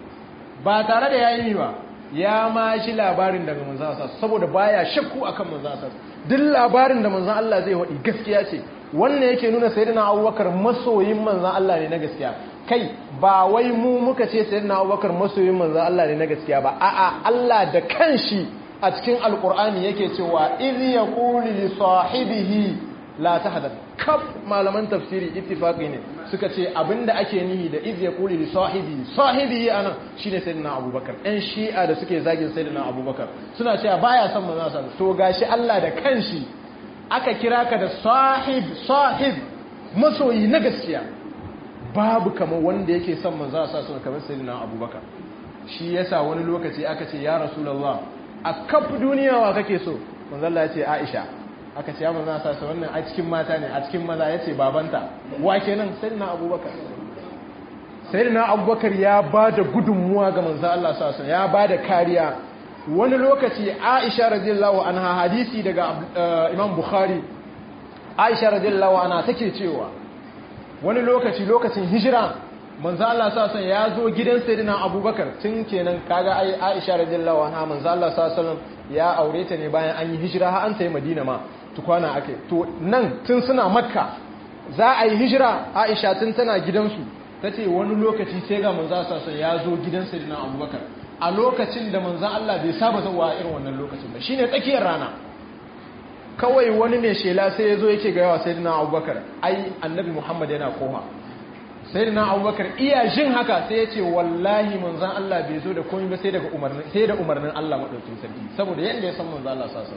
ba tare da yayi ba ya ma shi labarin daga manzon Allah saboda baya shakku akan manzon Allah duk labarin da manzon Allah zai wadi gaskiya ce wannan yake nuna sayyidina Abubakar masoyin manzon Allah ne na gaskiya kai ba wai mu muka ce sayyidina Abubakar masoyin manzon Allah ne na gaskiya ba a'a Allah da kanshi a cikin alkur'ani yake cewa idh yaqulu li sahibihi la tahzan kaf malaman tafsiri ittifaqi ne suka ce abinda ake nihi da idh yaqulu li sahibihi sahibihi anan shine sayyidina Abubakar ɗan shi'a da suke zagin sayyidina Abubakar suna cewa baya son manzon Allah to gashi Allah da kanshi aka kira ka da sahib sahib masoyi na gaskiya babu kamar wanda yake son manzo a sassu kamar sayyidina abubakar shi yasa wani lokaci aka ce ya rasulullah a kaf duniya wa kake so manzo Allah ya ce aisha aka ce ya manzo sa sa wannan a cikin mata ne a cikin maza yace babanta wa kenan sayyidina abubakar sayyidina abubakar ya bada gudunmuwa ga manzo Allah sa ya bada kariya wani lokaci aisha radiyallahu anha hadisi daga imam bukhari aisha radiyallahu anha take cewa wani lokaci lokacin hijira manzo Allah sallallahu alaihi ya zo gidan sayyidina abubakar tun kenan kaga ai aisha radiyallahu anha manzo Allah sallallahu ya aure ta ne bayan an yi hijira har an tayi madina ma tukwana ake to nan tun suna makka za a yi hijira aisha tun tana gidansu tace wani lokaci sai ga manzo sallallahu alaihi ya zo gidan sayyidina abubakar a lokacin da manzan Allah bai saba zuwa irin wannan lokacin ba shine tsakiyar rana kawai wani mai shela sai ya zo yake ga yawa sayyidina abubakar ai annabi muhammad yana koma sayyidina abubakar iya jin haka sai ya ce wallahi manzan Allah bai zo da komai ba sai daga umarnin sai da umarnin Allah madaukakin sarki saboda yanda ya san manzan Allah sasa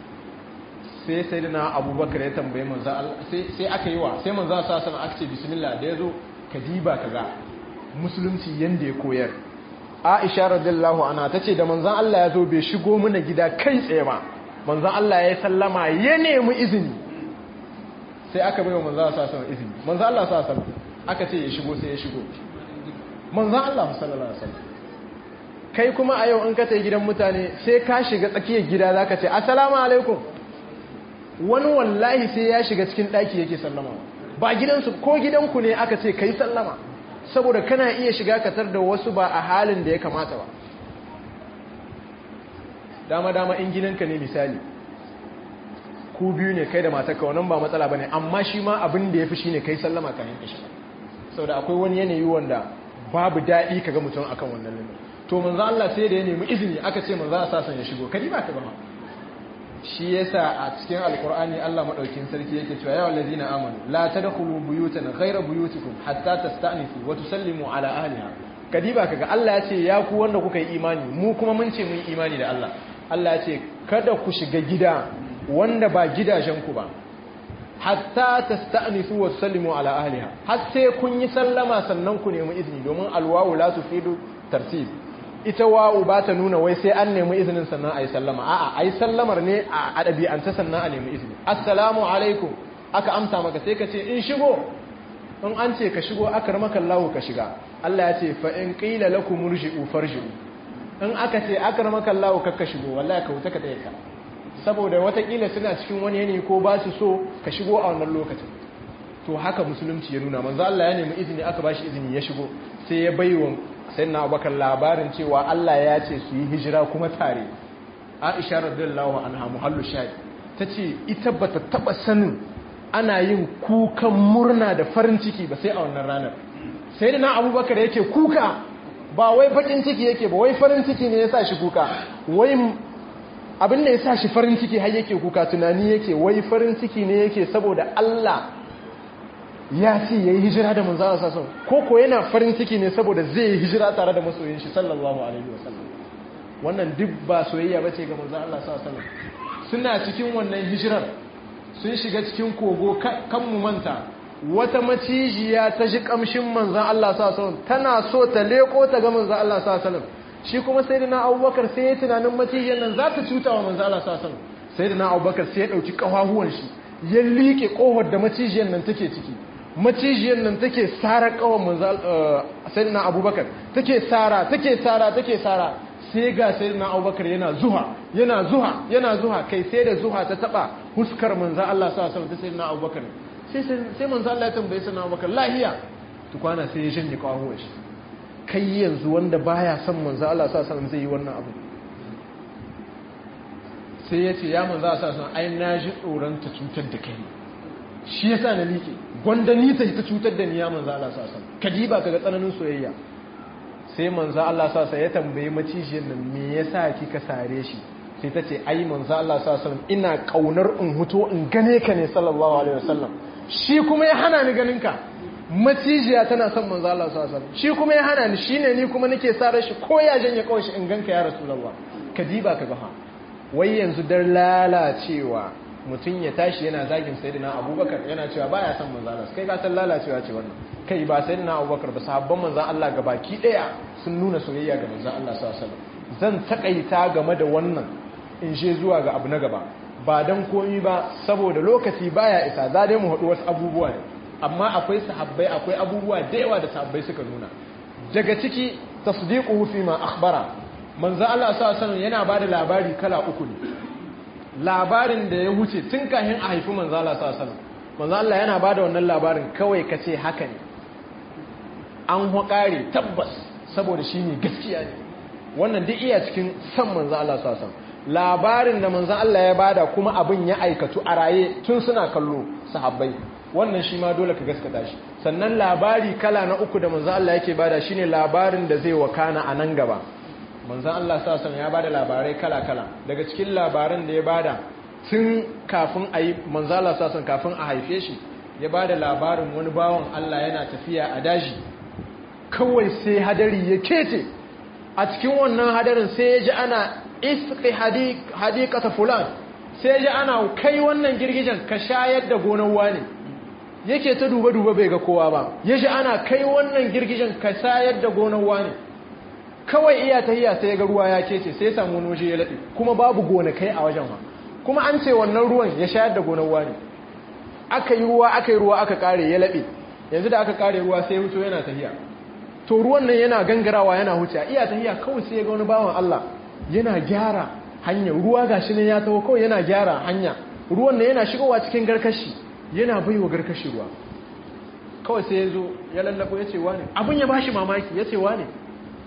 sai sayyidina abubakar ya tambaye manzan Allah sai sai aka yi wa sai manzan Allah sasa aka ce bismillah da yazo ka diba kaga musulunci yanda ya koyar Aisha radiyallahu anha tace da manzon Allah ya zo bai shigo mana gida kai tsaye ba manzon Allah ya sallama ya nemi izini sai aka bai wa manzon Allah sallallahu alaihi izini manzon Allah sallallahu alaihi aka ce ya shigo sai ya shigo manzon Allah sallallahu alaihi wasallam kai kuma a yau in ka tafi gidan mutane sai ka shiga tsakiyar gida zaka ce assalamu alaikum wani wallahi sai ya shiga cikin daki yake sallama ba gidansu ko gidanku ne aka ce kai sallama saboda kana iya shiga katar da wasu ba a halin da ya kamata ba dama-dama in gidanka ne misali ku biyu ne kai da matarka wannan ba matsala bane amma shi ma abin da yafi shine kai sallama kan yin shi saboda akwai wani yanayi wanda babu daɗi kaga mutum akan wannan limit to manzo Allah sai da ya nemi izini aka ce manzo Allah sasan ya shigo kadi ba ka ba shi yasa a cikin alkur'ani Allah madaukin sarki yake cewa ya wallazina amanu la tadkhulu buyutan ghayra buyutikum hatta tasta'nisu wa tusallimu ala ahliha kadiba kaga Allah ya ce ya ku wanda kuka yi imani mu kuma mun ce mun yi imani da Allah Allah ya ce kada ku shiga gida wanda ba gidajen ku ba hatta tasta'nisu wa tusallimu ala ahliha har sai kun yi sallama sannan ku nemi izini domin alwawu la tufidu tartib ita wawu ba ta nuna wai sai an nemi izinin sannan a yi sallama a'a a yi sallamar ne a ɗabi'anta sannan a nemi izini assalamu alaikum aka amsa maka sai ka ce in shigo in an ce ka shigo aka ramaka lahu ka shiga Allah ya ce fa in qila lakum murji'u farji'u in aka ce aka ramaka lahu ka shigo wallahi ka wuta ka tsaye ka saboda watakila suna cikin wani yanayi ko ba su so ka shigo a wannan lokacin to haka musulunci ya nuna manzo Allah ya nemi izini aka bashi izini ya shigo sai ya baiwa sai na abubakar labarin cewa Allah ya ce su yi hijira kuma tare aisha radiyallahu anha muhallu shahid ta ce ita ba ta taba sanin ana yin kukan murna da farin ciki ba sai a wannan ranar sai da na abubakar yake kuka ba wai bakin ciki yake ba wai farin ciki ne ya sa shi kuka wai abin da ya sa shi farin ciki har yake kuka tunani yake wai farin ciki ne yake saboda Allah ya ce ya yi hijira da manzana sassan ko ko yana farin ciki ne saboda zai yi hijira tare da masoyin shi sallallahu alaihi wasallam wannan duk ba soyayya ba ce ga manzan Allah sassan suna cikin wannan hijirar sun shiga cikin kogo kan mu manta wata macijiya ta ji kamshin manzan Allah sassan tana so ta leko ta ga manzan Allah sassan shi kuma sai da na abubakar sai ya tunanin macijiyar nan za ta cuta wa manzan Allah sassan sai da na abubakar sai ya ɗauki ƙafafuwan shi ya liƙe ƙofar da macijiyar nan take ciki macijiyar nan take tsara kawon manzal sayyidina abubakar take tsara take tsara take tsara sai ga sayyidina abubakar yana zuha yana zuha yana zuha kai sai da zuha ta taba huskar manzal Allah sa sa ta sayyidina abubakar sai sai manzal Allah ya tambaye sayyidina abubakar lahiya tukwana sai ya shanye kawo shi kai yanzu wanda baya son manzal Allah sa sa zai yi wannan abu sai ya ce ya manzal Allah sa sa ai na ji tsoron ta cutar da kai shi yasa na liƙe gwanda ni ta cutar da ni ya manzo Allah sallallahu alaihi kadiba kaga tsananin soyayya sai manzo Allah sallallahu ya tambaye macijiyar nan me yasa kika sare shi sai ta ce ai manzo Allah sallallahu ina kaunar in huto in gane ka ne sallallahu alaihi wasallam shi kuma ya hana ni ganin ka macijiya tana son manzo Allah sallallahu shi kuma ya hana ni shine ni kuma nake sare shi ko ya janye kawai shi in ganka ya rasulullah kadiba kaga ha wai yanzu dar lalacewa mutum ya tashi yana zagin sayyidina abubakar yana cewa baya son manzo Allah kai ka san lalacewa ce wannan kai ba sayyidina abubakar ba sahabban manzo Allah gabaki daya sun nuna soyayya ga manzo Allah sallallahu alaihi wasallam zan takaita game da wannan in je zuwa ga abu na gaba ba dan komi ba saboda lokaci baya isa za dai mu haɗu wasu abubuwa ne amma akwai sahabbai akwai abubuwa da yawa da sahabbai suka nuna daga ciki tasdiquhu fi ma akhbara manzo Allah sallallahu alaihi wasallam yana bada labari kala uku ne labarin da ya wuce tun kahin a haifi manzo Allah sallallahu alaihi wasallam manzo Allah yana bada wannan labarin kawai kace haka ne an hukare tabbas saboda shine gaskiya ne wannan duk iya cikin san manzo Allah sallallahu alaihi wasallam labarin da manzo Allah ya bada kuma abin ya aikatu a raye tun suna kallo sahabbai wannan shi ma dole ka gaskata shi sannan labari kala na uku da manzo Allah yake bada shine labarin da zai wakana a nan gaba manzan Allah sassan ya bada labarai kala-kala daga cikin labaran da ya bada tun kafin a yi manzan Allah sassan kafin a haife shi ya bada labarin wani bawan Allah yana tafiya a daji kawai sai hadari ya kete a cikin wannan hadarin sai ya ji ana iski hadikata fulan sai ya ji ana kai wannan girgijen ka shayar da gonar wani yake ta duba-duba bai ga kowa ba ya ji ana kai wannan girgijen ka shayar da gonar wani kawai iya tahiya sai ya ga ruwa ya kece sai ya samu wani waje ya laɗe kuma babu gonakai a wajen ma kuma an ce wannan ruwan ya shayar da gonar wani aka yi ruwa aka yi ruwa aka kare ya laɓe yanzu da aka kare ruwa sai hutu yana tahiya to ruwan nan yana gangarawa yana huce iya tahiya kawai sai ya ga wani bawan Allah yana gyara hanya ruwa gashi nan ya taho kawai yana gyara hanya ruwan nan yana shigowa cikin garkashi yana baiwa garkashi ruwa kawai sai ya zo ya lallabo ya ce wane abin ya bashi mamaki ya ce wane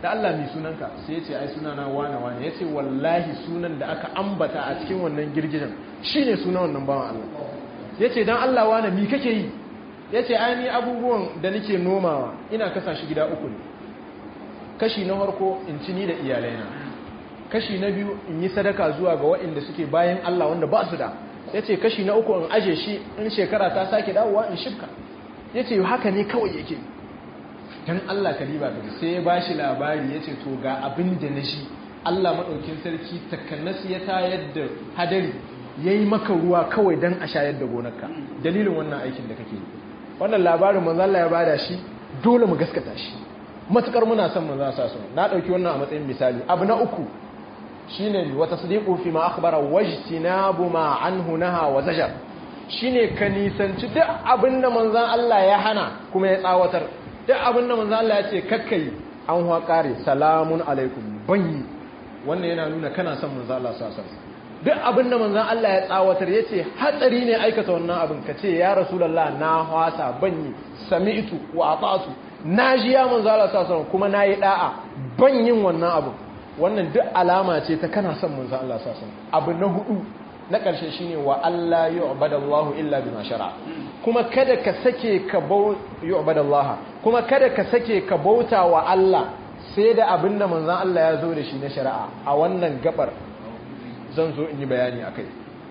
da Allah mai sunanka sai ya ce ai sunana wane wane ya ce wallahi sunan da aka ambata a cikin wannan girgijen shi ne sunan wannan bawan Allah ya ce don Allah wane mi kake yi ya ce ai ni abubuwan da nake nomawa ina kasa shi gida uku ne kashi na harko in ci ni da iyalaina kashi na biyu in yi sadaka zuwa ga waɗanda suke bayan Allah wanda ba su da ya ce kashi na uku in aje shi in shekara ta sake dawowa in shifka ya ce haka ne kawai yake don Allah kaliba ka sai ya ba shi labari ya ce to ga abin da na shi Allah maɗaukin sarki takannas ya tayar da hadari ya yi maka ruwa kawai don a shayar da gonarka dalilin wannan aikin da kake yi wannan labarin manzala ya bada shi dole mu gaskata shi matukar muna son manzala sa su na ɗauki wannan a matsayin misali abu na uku shine wa tasdiqu fi ma akhbara wajtinabu ma anhu naha wa zajar shine ka nisanci duk abinda manzon Allah ya hana kuma ya tsawatar duk abinda manzon Allah ya ce kakkai an huwa kare salamun alaikum banyi wannan yana nuna kana son manzon Allah sallallahu alaihi wasallam duk abinda manzon Allah ya tsawatar yace hatsari ne aikata wannan abin ka ce ya rasulullah na hwasa banyi sami'tu wa ata'tu naji ya manzon Allah sallallahu alaihi wasallam kuma nayi da'a banyin wannan abin wannan duk alama ce ta kana son manzon Allah sallallahu alaihi wasallam abu na hudu na ƙarshe shine wa Allah yu'badallahu illa bima shar'a kuma kada ka sake ka bau yu'badallaha kuma kada ka sake ka bauta wa Allah sai da abinda manzon Allah ya zo da shi na shari'a a wannan gabar zan zo in yi bayani akai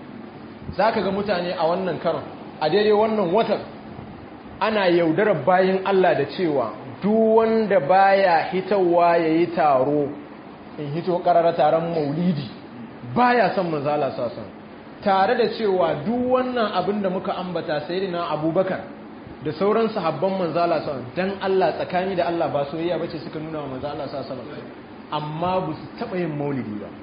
zaka ga mutane a wannan karon a daidai wannan watan ana yaudarar bayin Allah da cewa duk wanda baya hitawa yayi taro in hito karara taron maulidi baya son manzo Allah sallallahu tare da cewa duk wannan abin da muka ambata sayyidina Abubakar da sauran sahabban manzo Allah sallallahu dan Allah tsakani da Allah ba soyayya bace suka nuna wa manzo Allah sallallahu amma ba su taba yin maulidi ba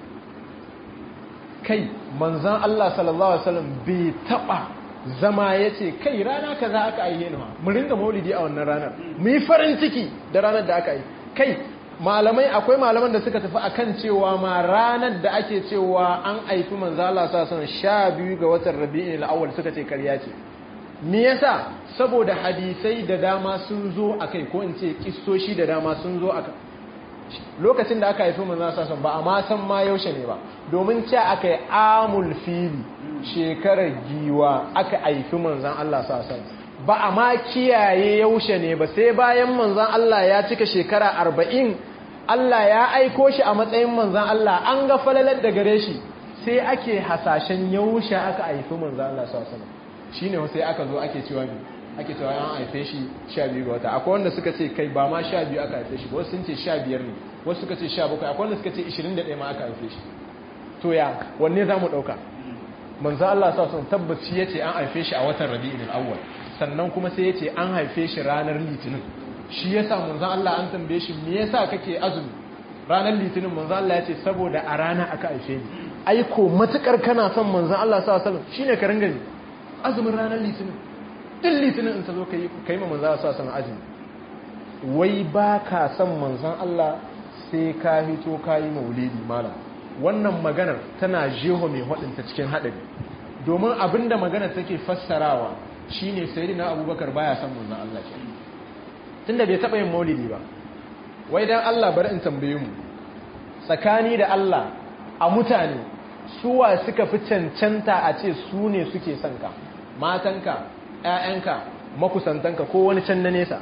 kai manzon Allah sallallahu alaihi wasallam bai taba zama yace kai rana kaza aka aihe ni mu ringa maulidi a wannan ranar mu yi farin ciki da ranar da aka yi kai malamai akwai malaman da suka tafi akan cewa ma ranar da ake cewa an aifi manzo Allah sallallahu alaihi wasallam 12 ga watan Rabi'ul Awwal suka ce ƙarya ce me yasa saboda hadisai da dama sun zo akai ko in ce kissoshi da dama sun zo akai lokacin da aka haifi manzo sallallahu alaihi ba a ma san ma yaushe ne ba domin ce akai amul fili shekarar giwa aka haifi manzon Allah sallallahu alaihi ba a ma kiyaye yaushe ne ba sai bayan manzon Allah ya cika shekara arba'in Allah ya aiko shi a matsayin manzan Allah an ga falalar da gare shi sai ake hasashen yaushe aka haifi manzan Allah sallallahu shi ne sai aka zo ake cewa ne ake cewa an haife shi 12 ga wata akwai wanda suka ce kai ba ma 12 aka haife shi wasu sun ce 15 ne wasu suka ce 17 akwai wanda suka ce 21 ma aka haife shi to ya wanne za mu ɗauka manzan Allah sallallahu tabbaci ya ce an haife shi a watan rabi'ul awwal sannan kuma sai ya ce an haife shi ranar litinin shi ya sa manzan Allah an tambaye shi me yasa kake azumi ranar litinin manzan Allah ya ce saboda a rana aka haife ni aiko matukar kana son manzan Allah sallallahu alaihi wasallam shine ka ringa azumin ranar litinin din litinin in ta zo kai kai ma manzan Allah sallallahu alaihi azumi wai ba ka son manzan Allah sai ka hito kayi maulidi malam wannan maganar tana jeho mai hadinta cikin hadari domin abinda maganar take fassarawa shine sayyidina Abubakar baya son manzan Allah kenan tunda bai taɓa yin maulidi ba wai dan Allah bari in tambaye mu tsakani da Allah a mutane suwa suka fi cancanta a ce su ne suke son ka matanka ƴaƴanka makusantanka ko wani can na nesa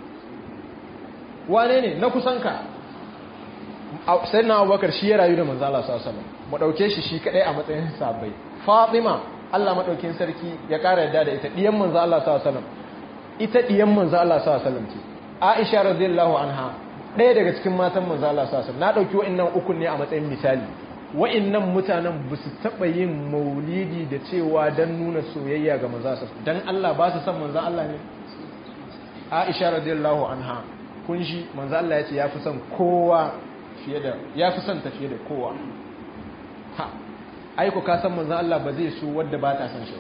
wane ne na kusanka sai na abubakar shi ya rayu da manzo Allah sallallahu alaihi wasallam mu dauke shi shi kadai a matsayin sabai Fatima Allah madaukin sarki ya kara yadda da ita diyan manzo Allah sallallahu alaihi wasallam ita diyan manzo Allah sallallahu alaihi wasallam ce Aisha radiyallahu anha ɗaya daga cikin matan manzo Allah sallallahu alaihi wasallam na dauki wa'annan uku ne a matsayin misali wa'annan mutanen ba su taba yin maulidi da cewa dan nuna soyayya ga manzo sallallahu dan Allah ba su san manzo Allah ne Aisha radiyallahu anha kun shi manzo Allah ya ce yafi son kowa fiye da yafi son ta fiye da kowa ha aiko ka san manzo Allah ba zai so wanda ba ta san shi ba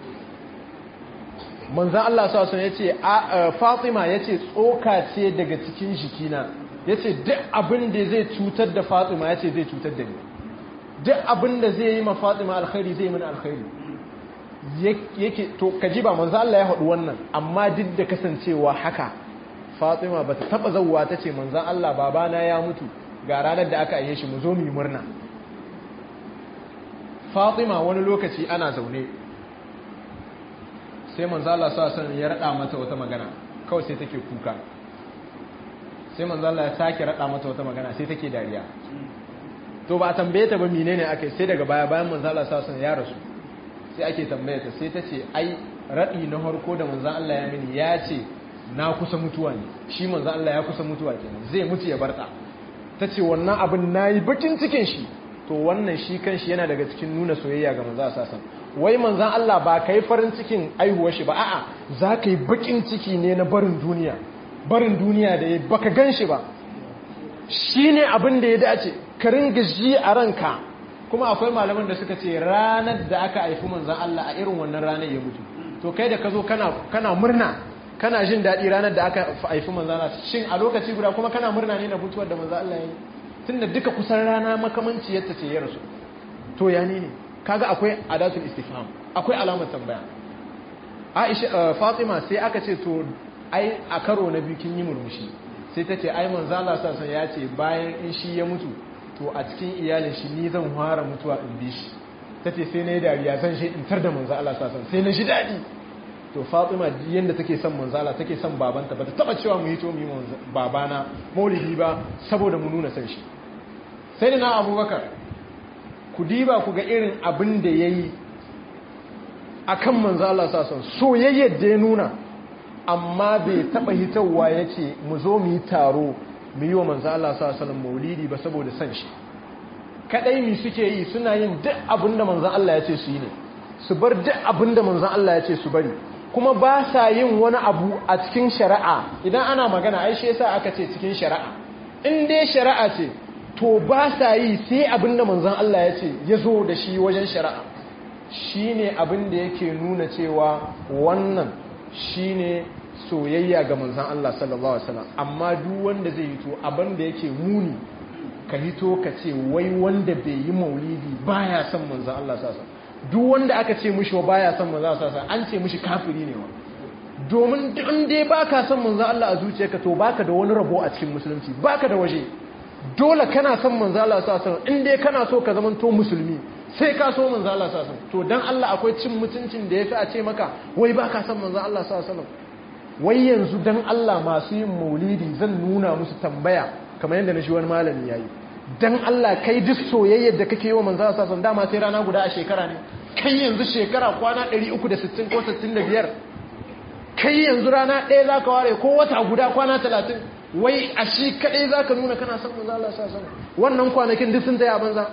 manzan Allah sa sun yace Fatima yace tsoka ce daga cikin jikina yace duk abin da zai cutar da Fatima yace zai cutar da ni duk abin da zai yi ma Fatima alkhairi zai yi mana alkhairi yake to kaji ba manzan Allah ya haɗu wannan amma duk da kasancewa haka Fatima bata taba zawwa tace manzon Allah babana ya mutu ga ranar da aka aiye shi mu zo mu yi murna Fatima wani lokaci ana zaune sai manzon Allah sallallahu alaihi wasallam ya rada mata wata magana kawai sai take kuka sai manzon Allah ya sake rada mata wata magana sai take dariya to ba a tambaye ta ba menene ake sai daga baya bayan manzon Allah sallallahu alaihi wasallam ya rasu sai ake tambaye ta sai ta ce ai raɗi na harko da manzan Allah ya mini ya ce na kusa mutuwa ne shi manzan Allah ya kusa mutuwa kenan zai mutu ya barta ta ce wannan abin na yi bakin cikin shi to wannan shi kan shi yana daga cikin nuna soyayya ga manzan sasan wai manzan Allah ba ka yi farin cikin aihuwar shi ba a'a za ka yi bakin ciki ne na barin duniya barin duniya da ya baka gan shi ba shi ne abin da ya dace ka ringa ji a ranka kuma akwai malaman da suka ce ranar da aka haifi manzan Allah a irin wannan ranar ya mutu to kai da ka zo kana murna kana jin daɗi ranar da aka haifi manzan Allah shin a lokaci guda kuma kana murna ne na mutuwar da manzan Allah ya yi tun da duka kusan rana makamanci yadda ce ya rasu to ya ne kaga akwai adatul istifham akwai alamar tambaya Aisha Fatima sai aka ce to ai a karo na biyu kin yi murmushi sai ta ce ai manzan Allah sallallahu ya ce bayan in shi ya mutu to a cikin iyalin shi ni zan fara mutuwa in bi shi ta ce sai na yi dariya zan shi in tar da manzo Allah sasan sai na shi daɗi to Fatima yadda take son manzo Allah take son babanta ba ta taba cewa mu yi to mu yi babana maulidi ba saboda mu nuna san shi sai da na Abubakar ku diba ku ga irin abin da yayi akan manzo Allah sasan soyayyar da ya nuna amma bai taba hitawa yace mu zo mu yi taro mu yi wa manzo Allah sallallahu alaihi maulidi ba saboda san shi kadai mi suke yi suna yin duk abinda manzo Allah ya ce su yi ne su bar duk abinda manzo Allah ya ce su bari kuma ba sa yin wani abu a cikin shari'a idan ana magana ai shi yasa aka ce cikin shari'a in dai shari'a ce to ba sa yi sai abinda manzon Allah ya ce ya zo da shi wajen shari'a shine abin da yake nuna cewa wannan shine soyayya ga manzan Allah sallallahu Alaihi wasallam amma duk wanda zai hito abin da yake muni ka hito ka ce wai wanda bai yi maulidi baya son manzan Allah sasa duk wanda aka ce mushi wa baya son manzan Allah sasa an ce mushi kafiri ne wa domin in dai baka son manzan Allah a zuciyarka to baka da wani rabo a cikin musulunci baka da waje dole kana son manzan Allah sasa in dai kana so ka zamanto musulmi sai ka so manzan Allah sasa to dan Allah akwai cin mutuncin da yafi a ce maka wai baka son manzan Allah sasa wai yanzu dan Allah masu yin maulidi zan nuna musu tambaya kamar yadda na shi wani malami yayi dan Allah kai duk soyayyar da kake yi wa manzo sallallahu alaihi dama sai rana guda a shekara ne kai yanzu shekara kwana 360 ko 65 kai yanzu rana ɗaya zaka ware ko wata guda kwana 30 wai a shi kadai zaka nuna kana son manzo Allah sallallahu alaihi wannan kwanakin duk sun taya banza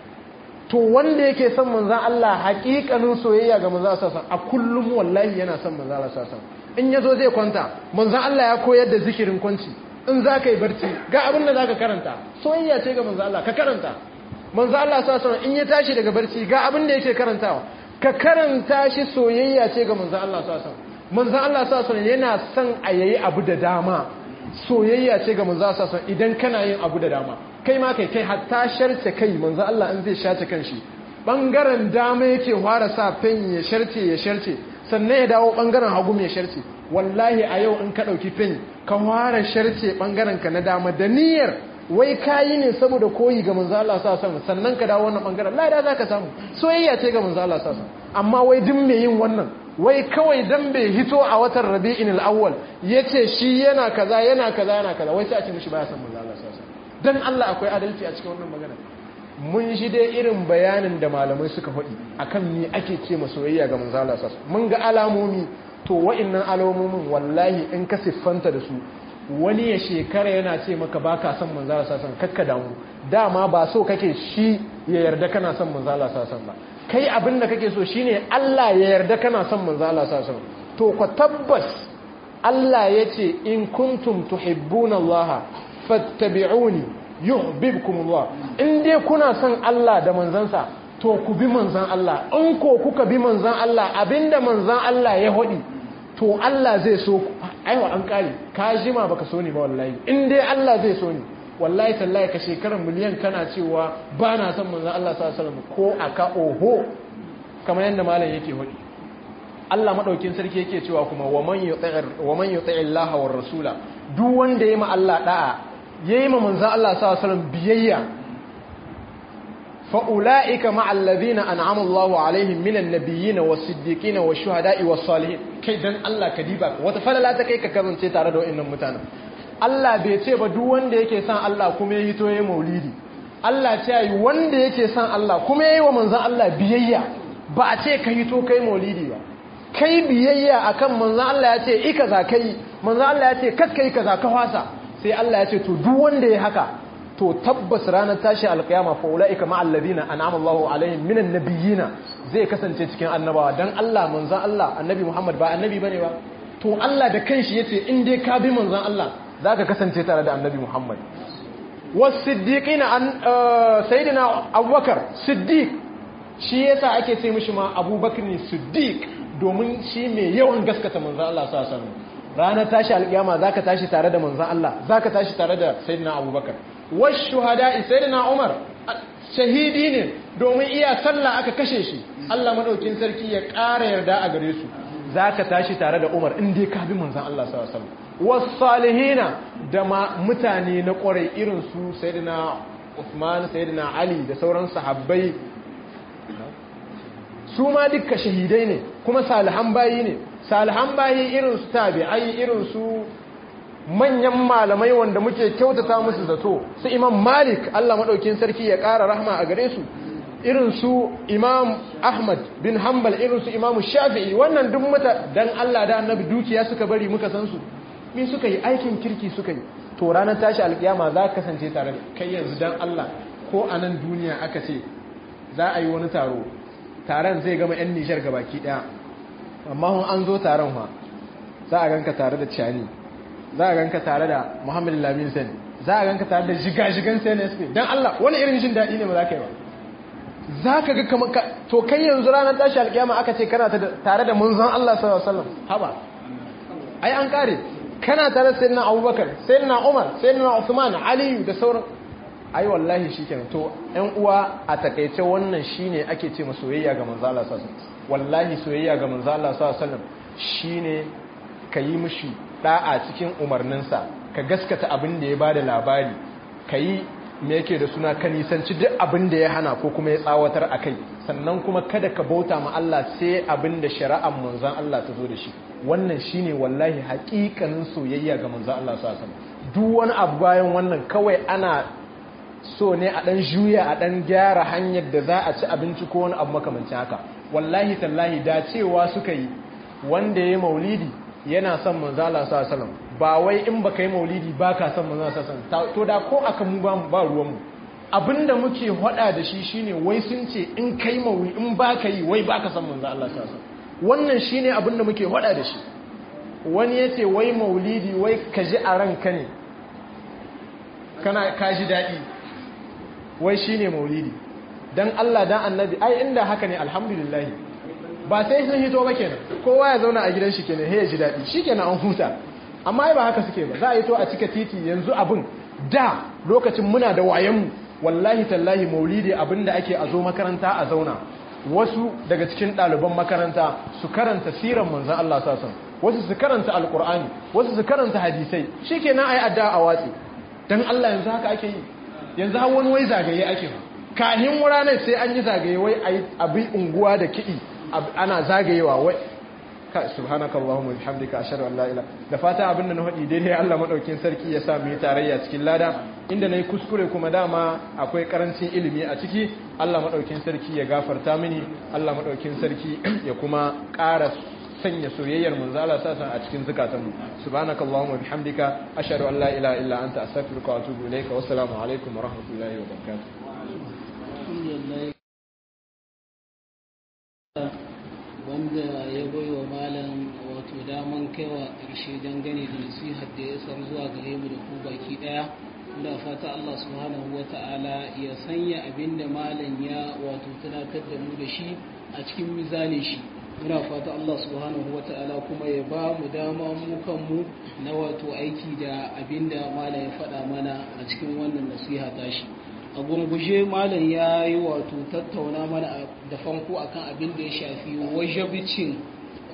to wanda yake son manzan Allah hakikanin soyayya ga manzan Allah a kullum wallahi yana son manzan Allah sallallahu in ya zo zai kwanta manzan Allah ya koyar da zikirin kwanci in za ka yi barci ga abin da za ka karanta soyayya ce ga manzan Allah ka karanta manzan Allah sa in ya tashi daga barci ga abin da yake karantawa ka karanta shi soyayya ce ga manzan Allah sa manzan Allah sa yana son a yayi abu da dama soyayya ce ga manzan Allah sa idan kana yin abu da dama kai ma kai kai hatta sharce kai manzan Allah in zai shace kanshi bangaren dama yake fara sa fen ya sharce ya sharce sannan ya dawo bangaren hagu mai sharce wallahi a yau in ka ɗauki fen ka ware sharce bangaren ka na dama da niyyar wai kayi ne saboda koyi ga manzo Allah sa sama sannan ka dawo wannan bangaren lada zaka samu soyayya ce ga manzo Allah sa amma wai duk mai yin wannan wai kawai dan bai hito a watan Rabi'in al-Awwal yace shi yana kaza yana kaza yana kaza wai sai a ce mishi baya san manzo Allah sa dan Allah akwai adalci a cikin wannan magana mun shi dai irin bayanin da malamai suka faɗi akan me ake ce ma soyayya ga manzo Allah sallallahu mun ga alamomi to wa'annan alamomin wallahi in ka siffanta da su wani ya shekara yana ce maka baka son manzo Allah sallallahu kakka damu dama ba so kake shi ya yarda kana son manzo Allah sallallahu ba kai abin da kake so shine Allah ya yarda kana son manzo Allah sallallahu to ka tabbas Allah yace in kuntum tuhibbuna Allah fattabi'uni yuhibbukum Allah in dai kuna son Allah da manzansa to ku bi manzan Allah in ko kuka bi manzan Allah abinda manzan Allah ya hodi to Allah zai so ku aiwa an kare ka jima baka so ni ba wallahi in dai Allah zai so ni wallahi tallahi ka shekarar miliyan kana cewa ba na son manzan Allah sallallahu alaihi wasallam ko aka oho kamar yadda malam yake hodi Allah madaukin sarki yake cewa kuma wa man yuti'ir wa man yuti'illaha war rasula duk wanda yayi ma Allah da'a yayi ma manzon Allah sallallahu alaihi wasallam biyayya fa ulaika ma'al ladina an'ama Allahu alaihim minan nabiyyin was-siddiqin wash-shuhada'i was-salihin kai dan Allah ka diba wata falala ta kai ka karance tare da wayannan mutanen Allah bai ce ba duk wanda yake son Allah kuma yayi to yayi maulidi Allah ce yi wanda yake son Allah kuma yayi wa manzon Allah biyayya ba a ce kai to kai maulidi ba kai biyayya akan manzon Allah ya ce i kaza kai manzon Allah ya ce kakka yi kaza ka fasa sai Allah ya ce to duk wanda ya haka to tabbas ranar tashi alkiyama fa ulaika ma alladhina an'ama Allahu alaihim minan nabiyina zai kasance cikin annabawa dan Allah manzon Allah annabi Muhammad ba annabi bane ba to Allah da kanshi yace in dai ka bi manzon Allah zaka kasance tare da annabi Muhammad was-siddiqina an sayyidina Abubakar siddiq shi yasa ake ce mishi ma Abubakar ne siddiq domin shi mai yawan gaskata manzon Allah sallallahu alaihi wasallam ranar tashi alkiyama zaka tashi tare da manzon Allah zaka tashi tare da sayyidina Abubakar washuhada'i sayyidina Umar shahidi ne domin iya sallah aka kashe shi Allah madaukin sarki ya ƙara yarda a gare su zaka tashi tare da Umar in dai ka bi manzon Allah sallallahu alaihi wasallam was-salihina da mutane na ƙwarai irin su sayyidina Uthman sayyidina Ali da sauran sahabbai su ma dukka shahidai ne kuma salihan bayi ne salihan bayi irin su tabi'ai irin su manyan malamai wanda muke kyautata musu zato su imam malik Allah maɗaukin sarki ya ƙara rahma a gare su irin su imam ahmad bin hanbal irin su imam shafi'i wannan duk mata dan Allah da annabi dukiya suka bari muka san su me suka yi aikin kirki suka yi to ranar tashi alkiyama za ka kasance tare da kai yanzu dan Allah ko a nan duniya aka ce za a yi wani taro taron zai gama 'yan nijar gabaki daya amma hun an zo taron ma za a ganka tare da ciyani za a ganka tare da muhammadu lamin sani za a ganka tare da jigajigan cnsp don allah wani irin jin daɗi ne ba za ka yi ba za ka ga kamar to kai yanzu ranar tashi alƙiyama aka ce kana tare da munzan allah sallallahu alaihi wasallam haba ai an kare kana tare da sayyidina abubakar sayyidina umar sayyidina usman aliyu da sauran ai wallahi shikenan to ƴan uwa a takeice wannan shine ake ce soyayya ga manzo Allah sallallahu alaihi wasallam wallahi soyayya ga manzo Allah sallallahu alaihi wasallam shine kayi mishi da'a cikin umarninsa ka gaskata abin da ya bada labari kayi me yake da suna ka nisanci duk abin da ya hana ko kuma ya tsawatar akai sannan kuma kada ka bauta ma Allah sai abin da shari'ar manzon Allah ta zo da shi wannan shine wallahi haƙiƙanin soyayya ga manzon Allah sallallahu alaihi wasallam duk wani abu bayan wannan kawai ana so ne a ɗan juya a ɗan gyara hanyar da za a ci abinci ko wani abu makamancin haka wallahi tallahi da cewa suka yi wanda ya yi maulidi yana son manzala sa salam ba wai in baka yi maulidi ba ka son manzala sa salam to da ko aka mu ba ruwanmu abinda muke hada da shi shine wai sun ce in kai maulidi in ba ka yi wai ba ka son manzala sa salam wannan shine abinda muke hada da shi wani ya ce wai maulidi wai ka ji a ranka ne kana ka ji daɗi wai shi ne maulidi don Allah don annabi ai inda haka ne alhamdulillahi ba sai sun hito ba kenan kowa ya zauna a gidan shi kenan ya ji daɗi shi kenan an huta amma ai ba haka suke ba za a yi to a cika titi yanzu abin da lokacin muna da wayanmu wallahi tallahi maulidi abin da ake a zo makaranta a zauna wasu daga cikin ɗaliban makaranta su karanta siran manzan Allah sasan wasu su karanta alkur'ani wasu su karanta hadisai shi kenan ai adda a watsi don Allah yanzu haka ake yi yanzu har wani wai zagaye ake ba kahin ranar sai an yi zagaye wai abin unguwa da kiɗi ana zagayewa wai ka subhanaka allahumma bihamdika ashhadu an la ilaha da fata abinda na hadi daidai Allah madaukin sarki ya sa mu yi tarayya cikin lada inda nayi kuskure kuma dama akwai karancin ilimi a ciki Allah madaukin sarki ya gafarta mini Allah madaukin sarki ya kuma ƙara sanya soyayyar manzo Allah sasan a cikin zukatanmu subhanakallahumma bihamdika ashhadu an la ilaha illa anta astaghfiruka wa atubu ilayka wa assalamu alaikum wa rahmatullahi wa barakatuh wanda ya bai wa malam wato daman kaiwa ƙarshe dangane da nasihar da ya sar zuwa gare mu da ku baki ɗaya muna fata Allah subhanahu wa ta'ala ya sanya abin da malam ya wato tunatar da mu da shi a cikin mizanin shi muna fata Allah subhanahu wa ta'ala kuma ya ba mu dama mu kanmu na wato aiki da abin da malam ya faɗa mana a cikin wannan nasiha tashi a gurguje malam ya yi wato tattauna mana da fanko akan abin da ya shafi wajabicin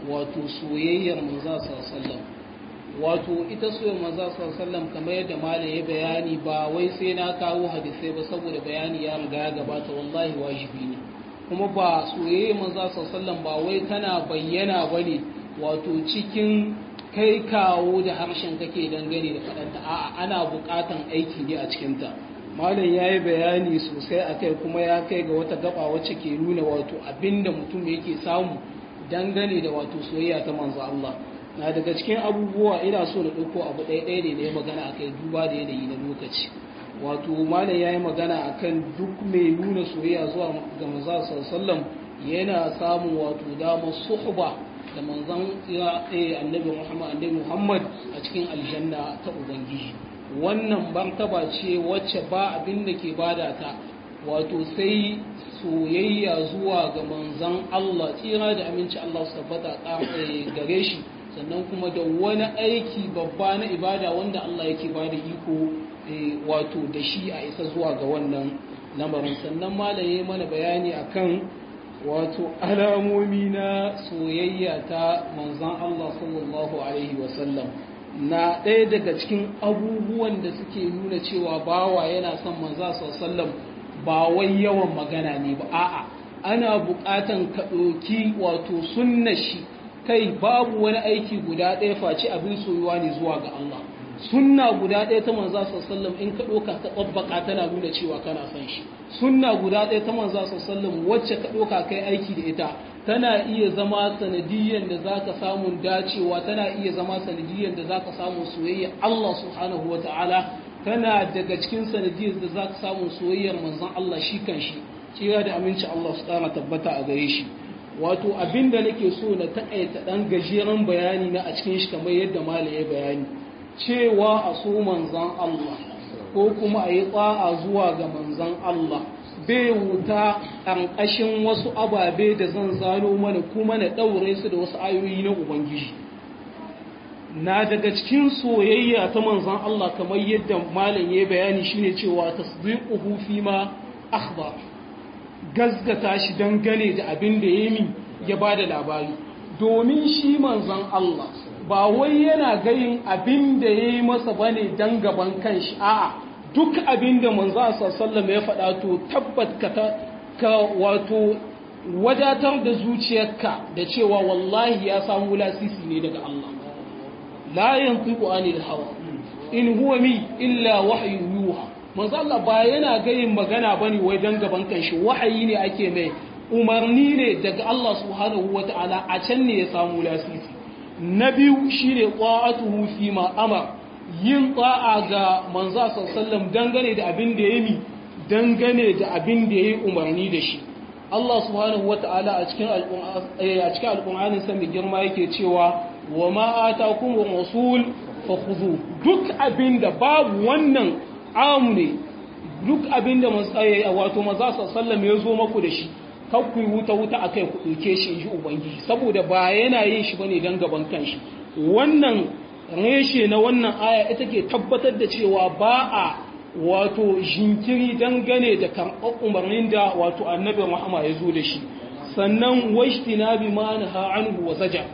wato soyayyar manzo sallallahu wato ita soyayyar manzo sallallahu kamar yadda malam ya bayani ba wai sai na kawo hadisai ba saboda bayani ya riga ya gabata wallahi wajibi ne kuma ba soyayyar manzo sallallahu ba wai tana bayyana bane wato cikin kai kawo da harshen kake dangane da faɗanta a'a ana buƙatan aiki ne a cikinta malam ya yi bayani sosai a kai kuma ya kai ga wata gaba wacce ke nuna wato abinda mutum yake samu dangane da wato soyayya ta manzo Allah na daga cikin abubuwa ina so na ɗauko abu ɗaya ɗaya ne da ya magana a kai duba da yanayi na lokaci wato malam ya yi magana a kan duk mai nuna soyayya zuwa ga manzo sallallahu yana samun wato damar suhba da manzon ya annabi Muhammad annabi Muhammad a cikin aljanna ta ubangiji wannan martaba ce wacce ba abin da ke bada ta wato sai soyayya zuwa ga manzon Allah tsira da aminci Allah su tabbata gare shi sannan kuma da wani aiki babba na ibada wanda Allah yake bada iko wato da shi a isa zuwa ga wannan lamarin sannan malaye mana bayani akan wato alamomi na soyayya ta manzan Allah sallallahu Alaihi wasallam na ɗaya daga cikin abubuwan da suke nuna cewa bawa yana son manzan sallam ba wai yawan magana ne ba a'a ana buƙatan ka ɗauki wato sunna shi kai babu wani aiki guda ɗaya face abin soyuwa ne zuwa ga Allah sunna guda ɗaya ta manza sallam in ka ɗauka ka tsabbaka tana nuna cewa kana son shi sunna guda ɗaya ta manza sallam wacce ka ɗauka kai aiki da ita tana iya zama sanadiyyar da zaka samu dacewa tana iya zama sanadiyyar da zaka samu soyayya Allah subhanahu wa ta'ala tana daga cikin sanadiyyar da zaka samu soyayyar manzon Allah shi kan shi tsira da aminci Allah su ƙara tabbata a gare shi wato abinda nake so na taƙaita ɗan gajeren bayani na a cikin shi kamar yadda malam ya bayani cewa a so manzan Allah ko kuma a yi tsa'a zuwa ga manzan Allah bai wuta ƙarƙashin wasu ababe da zan zano mana kuma na ɗaure su da wasu ayoyi na Ubangiji. Na daga cikin soyayya ta manzan Allah kamar yadda malam ya bayani shine cewa tasdiquhu fi ma akhbar gazgata shi dangane da abin da ya mi ya bada labari domin shi manzan Allah ba wai yana gayin abin da ya yi masa ba ne don gaban kanshi a'a duk abin da manzo sallallahu ya faɗa to tabbat ka ka wato wadatar da zuciyarka da cewa wallahi ya samu lasisi ne daga Allah la yantiqu anil hawa in huwa mi illa wahyu yuha manzo Allah ba yana gayin magana bane wai dan gaban kanshi wahayi ne ake mai umarni ne daga Allah subhanahu wataala a can ne ya samu lasisi na biyu shi ne ƙwa'atuhu fi ma'amar yin ƙwa'a ga manza sallam dangane da abin da ya mi dangane da abin da ya yi umarni da shi Allah subhanahu wa ta'ala a cikin alƙun'anin sami girma yake cewa wa ma'ata kuma rasul fa khudhu duk abin da babu wannan amu ne duk abin da wato manza sallam ya zo maku da shi ku yi wuta-wuta a kai ku ɗauke shi ji Ubangiji saboda ba yana yin shi bane don gaban kanshi wannan reshe na wannan aya ita ke tabbatar da cewa ba a wato jinkiri dangane da karɓar umarnin da wato annabi Muhammad ya zo da shi sannan washti na bi ma na ha'anhu wa zaja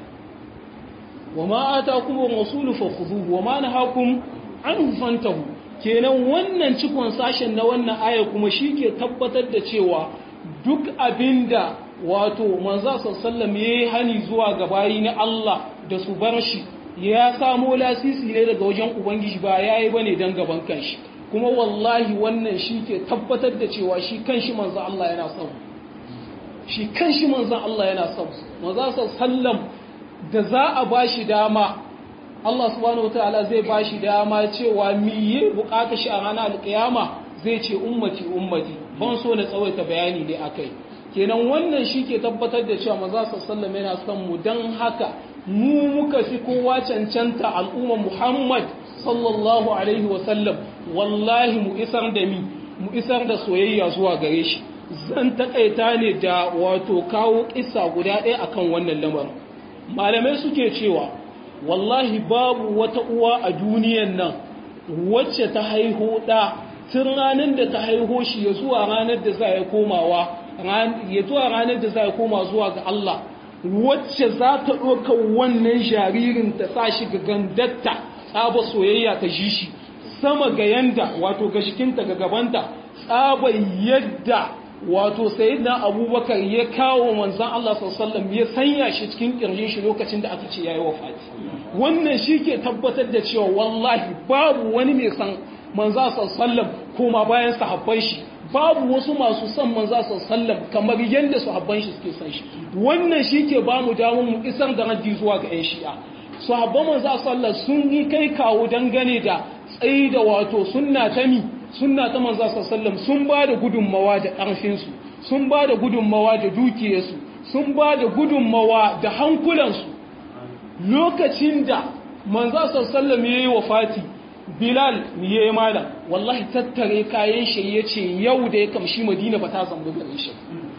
wa ma atakum rasulu fakhudhuhu wa ma nahakum anhu fantahu kenan wannan cikon sashen na wannan aya kuma shi ke tabbatar da cewa duk abinda wato manzo sallam yayi hani zuwa ga bayi na Allah da su bar shi ya samo lasisi ne daga wajen ubangiji ba yayi bane dan gaban kanshi kuma wallahi wannan shi ke tabbatar da cewa shi kanshi manzo Allah yana son shi kanshi manzo Allah yana son manzo sallam da za a bashi dama Allah subhanahu wataala zai bashi dama cewa miye bukata shi a ranar alkiyama zai ce ummati ummati ban so na tsawaita bayani ne akai kenan wannan shi ke tabbatar da cewa maza sallam yana son mu don haka mu muka fi kowa cancanta al'umma muhammad sallallahu alaihi wasallam wallahi mu isar da mi mu isar da soyayya zuwa gare shi zan takaita ne da wato kawo kissa guda ɗaya akan wannan lamarin malamai suke cewa wallahi babu wata uwa a duniyan nan wacce ta haihu ɗa tun ranar da ta haiho shi ya zuwa ranar da za ya komawa ya zuwa ranar da za ya koma zuwa ga Allah wacce za ta ɗauka wannan jaririn ta sa shi ga gandatta tsaba soyayya ta ji shi sama ga yanda wato ga shikinta ga gabanta tsaba yadda wato sayyidina abubakar ya kawo manzan Allah sallallahu ya sanya shi cikin kirjin shi lokacin da aka ce yayi wafati wannan shi ke tabbatar da cewa wallahi babu wani mai san manzan sallallahu koma bayan sahabban shi babu wasu masu son manza sallam kamar yadda sahabban shi suke son shi wannan shi ke ba mu damar mu isar da raddi zuwa ga 'yan shi'a sahabban manza sallam sun yi kai kawo dangane da tsayi da wato sunna ta mi sunna ta manza sallam sun ba da gudunmawa da ƙarfinsu sun ba da gudunmawa da dukiyarsu sun ba da gudunmawa da hankulansu lokacin da manza sallam ya yi wa fati Bilal ya yi malam wallahi tattare kayan shi ya ce yau da ya kamshi Madina ba ta zaunu gare shi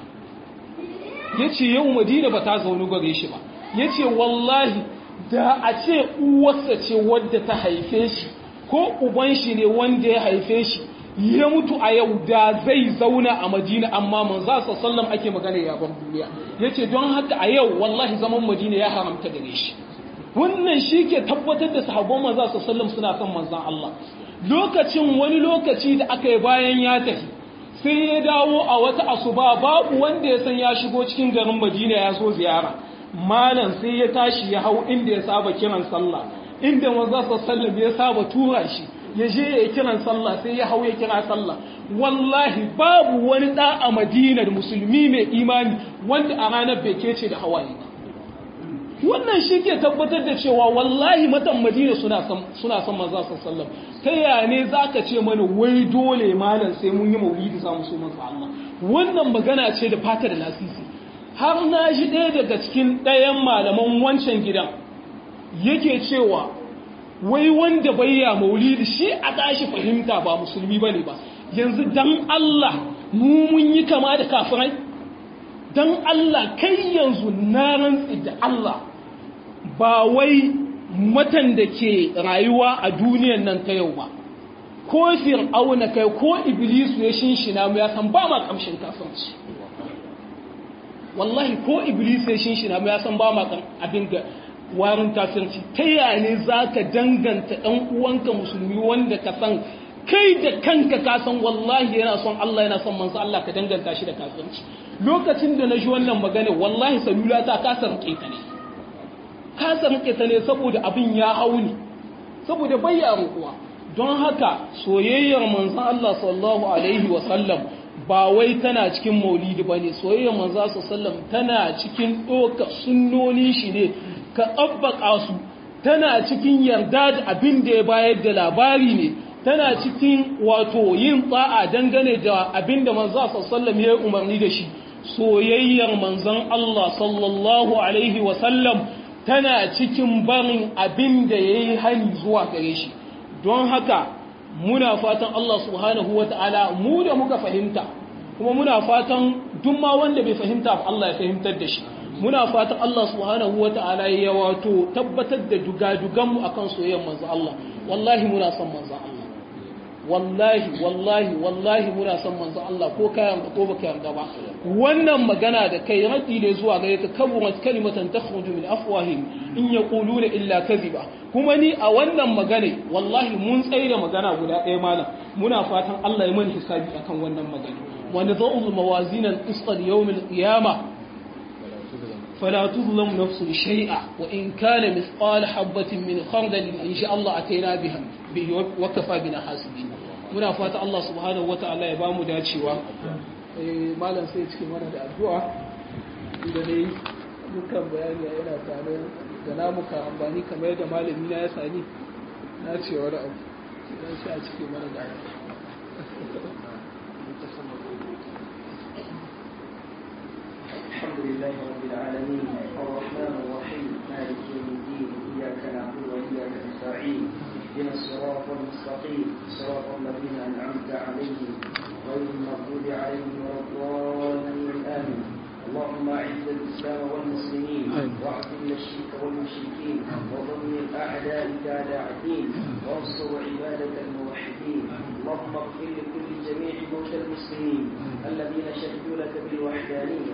ya ce yau Madina ba ta zaunu gare shi ba ya ce wallahi da a ce uwarsa ce wadda ta haife shi ko uban shi ne wanda ya haife shi ya mutu a yau da zai zauna a Madina amma manzo sallam ake magana ya bar duniya yace don haka a yau wallahi zaman Madina ya haramta gare shi wannan shi ke tabbatar da sahabban manzo su sallam suna son manzan Allah lokacin wani lokaci da aka yi bayan ya tafi sai ya dawo a wata asuba babu wanda ya san ya shigo cikin garin Madina ya zo ziyara malam sai ya tashi ya hau inda ya saba kiran sallah inda manzo sallam ya saba tura shi ya je ya kiran sallah sai ya hau ya kira sallah wallahi babu wani da a Madina da musulmi mai imani wanda a ranar bai kece da hawaye ba wannan shi ke tabbatar da cewa wallahi matan madina suna son suna son manzo sallallahu ta ya ne zaka ce mana wai dole malam sai mun yi maulidi za mu so manzo Allah wannan magana ce da fata da lasisi har na ji ɗaya daga cikin ɗayan malaman wancan gidan yake cewa wai wanda bayya maulidi shi a tashi fahimta ba musulmi bane ba yanzu dan Allah mu mun yi kama da kafirai dan Allah kai yanzu na rantsi da Allah ba wai matan da ke rayuwa a duniyan nan ta yau ba ko fir'auna kai ko iblisu ya shinshina mu ya san ba ma kamshin kafirci wallahi ko iblisu ya shinshina mu ya san ba ma abin da warin kafirci ta yaya ne zaka danganta dan uwanka musulmi wanda ka san kai da kanka ka san wallahi yana son Allah yana son manzo Allah ka danganta shi da kafirci lokacin da na ji wannan magana wallahi salula ta kasa rike ta ne kasa rike ta ne saboda abin ya hauni saboda bayya rukuwa don haka soyayyar manzon Allah sallallahu alaihi wa sallam ba wai tana cikin maulidi bane soyayyar manzon sallam tana cikin doka sunnonin shi ne ka tsabbaka su tana cikin yarda da abin da ya bayar da labari ne tana cikin wato yin tsa'a dangane da abin da manzon sallallahu ya umarni da shi soyayyar manzon Allah sallallahu alaihi wa sallam tana cikin barin abin da ya yi hani zuwa gare shi don haka muna fatan Allah subhanahu wa ta'ala mu da muka fahimta kuma muna fatan duk ma wanda bai fahimta ba Allah ya fahimtar da shi muna fatan Allah subhanahu wa ta'ala ya wato tabbatar da dugaduganmu akan soyayyar manzo Allah wallahi muna son manzo Allah wallahi wallahi wallahi muna son manzo Allah ko ka yarda ko baka yarda ba wannan magana da kai raddi ne zuwa gare ka kaburat kalimatan takhruju min afwahihim in yaquluna illa kadhiba kuma ni a wannan magana wallahi mun tsaye da magana guda ɗaya malam muna fatan Allah ya mana hisabi akan wannan magana wa nadhu mawazin al-qist yawm al-qiyamah فلا تظلم نفس شيئا وإن كان مثقال حبة من خردل إن شاء الله أتينا بها به وكفى بنا حاسبين muna fata Allah subhanahu wataala ya bamu dacewa malam sai cikin mana da addu'a da dai dukkan bayani yana tare da namuka amfani kamar da malami na ya sani na ce wani abu dan sai a cikin mana da الحمد لله رب العالمين الرحمن الرحيم مالك يوم الدين اياك نعبد واياك نستعين اهدنا الصراط المستقيم صراط الذين انعمت عليهم غير المغضوب عليهم ولا الضالين امين اللهم اعز الاسلام والمسلمين واعذل الشرك والمشركين ودمر اعدائك اعداء الدين وانصر عبادك الموحدين اللهم اغفر لكل جميع موتى المسلمين الذين شهدوا لك بالوحدانيه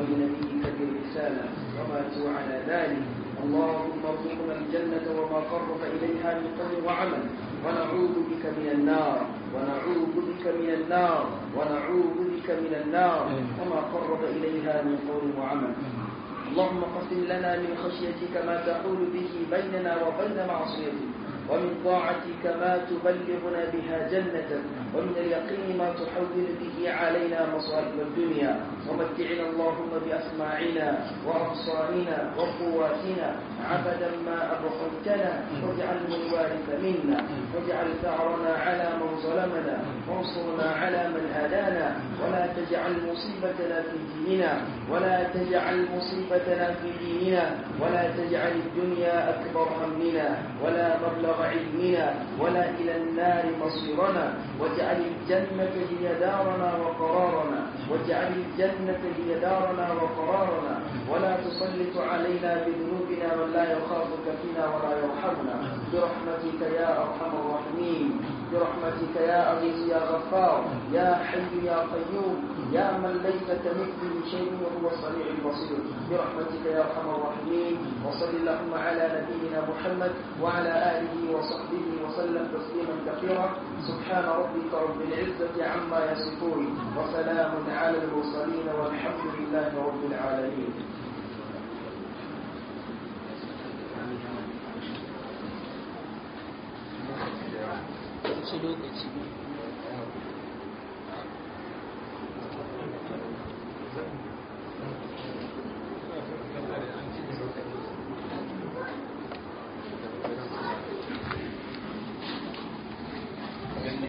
وبنبيك بالرسالة وماتوا على ذلك اللهم ارزقنا الجنة وما قرب إليها من قول وعمل ونعوذ بك من النار ونعوذ بك من النار ونعوذ بك من النار وما قرب إليها من قول وعمل اللهم قسم لنا من خشيتك ما تحول به بيننا وبين معصيتك ومن طاعتك ما تبلغنا بها جنتك ومن اليقين ما تحول به علينا مصائب الدنيا ومتعنا اللهم بأسماعنا وأبصارنا وقواتنا عبدا ما أبقيتنا واجعله الوارث منا واجعل ثأرنا على من ظلمنا وانصرنا على من هدانا ولا تجعل مصيبتنا في ديننا ولا تجعل مصيبتنا في ديننا ولا تجعل الدنيا أكبر همنا ولا مبلغ علمنا ولا إلى النار مصيرنا واجعل الجنة هي دارنا وقرارنا واجعل الجنة هي دارنا وقرارنا ولا تسلط علينا بذنوبنا من لا يخافك فينا ولا يرحمنا برحمتك يا أرحم الراحمين برحمتك يا عزيز يا غفار يا حي يا قيوم يا من ليس كمثله شيء وهو السميع البصير برحمتك يا ارحم الراحمين وصل اللهم على نبينا محمد وعلى اله وصحبه وسلم تسليما كثيرا سبحان ربك رب العزه عما يصفون وسلام على المرسلين والحمد لله رب العالمين wasu lokaci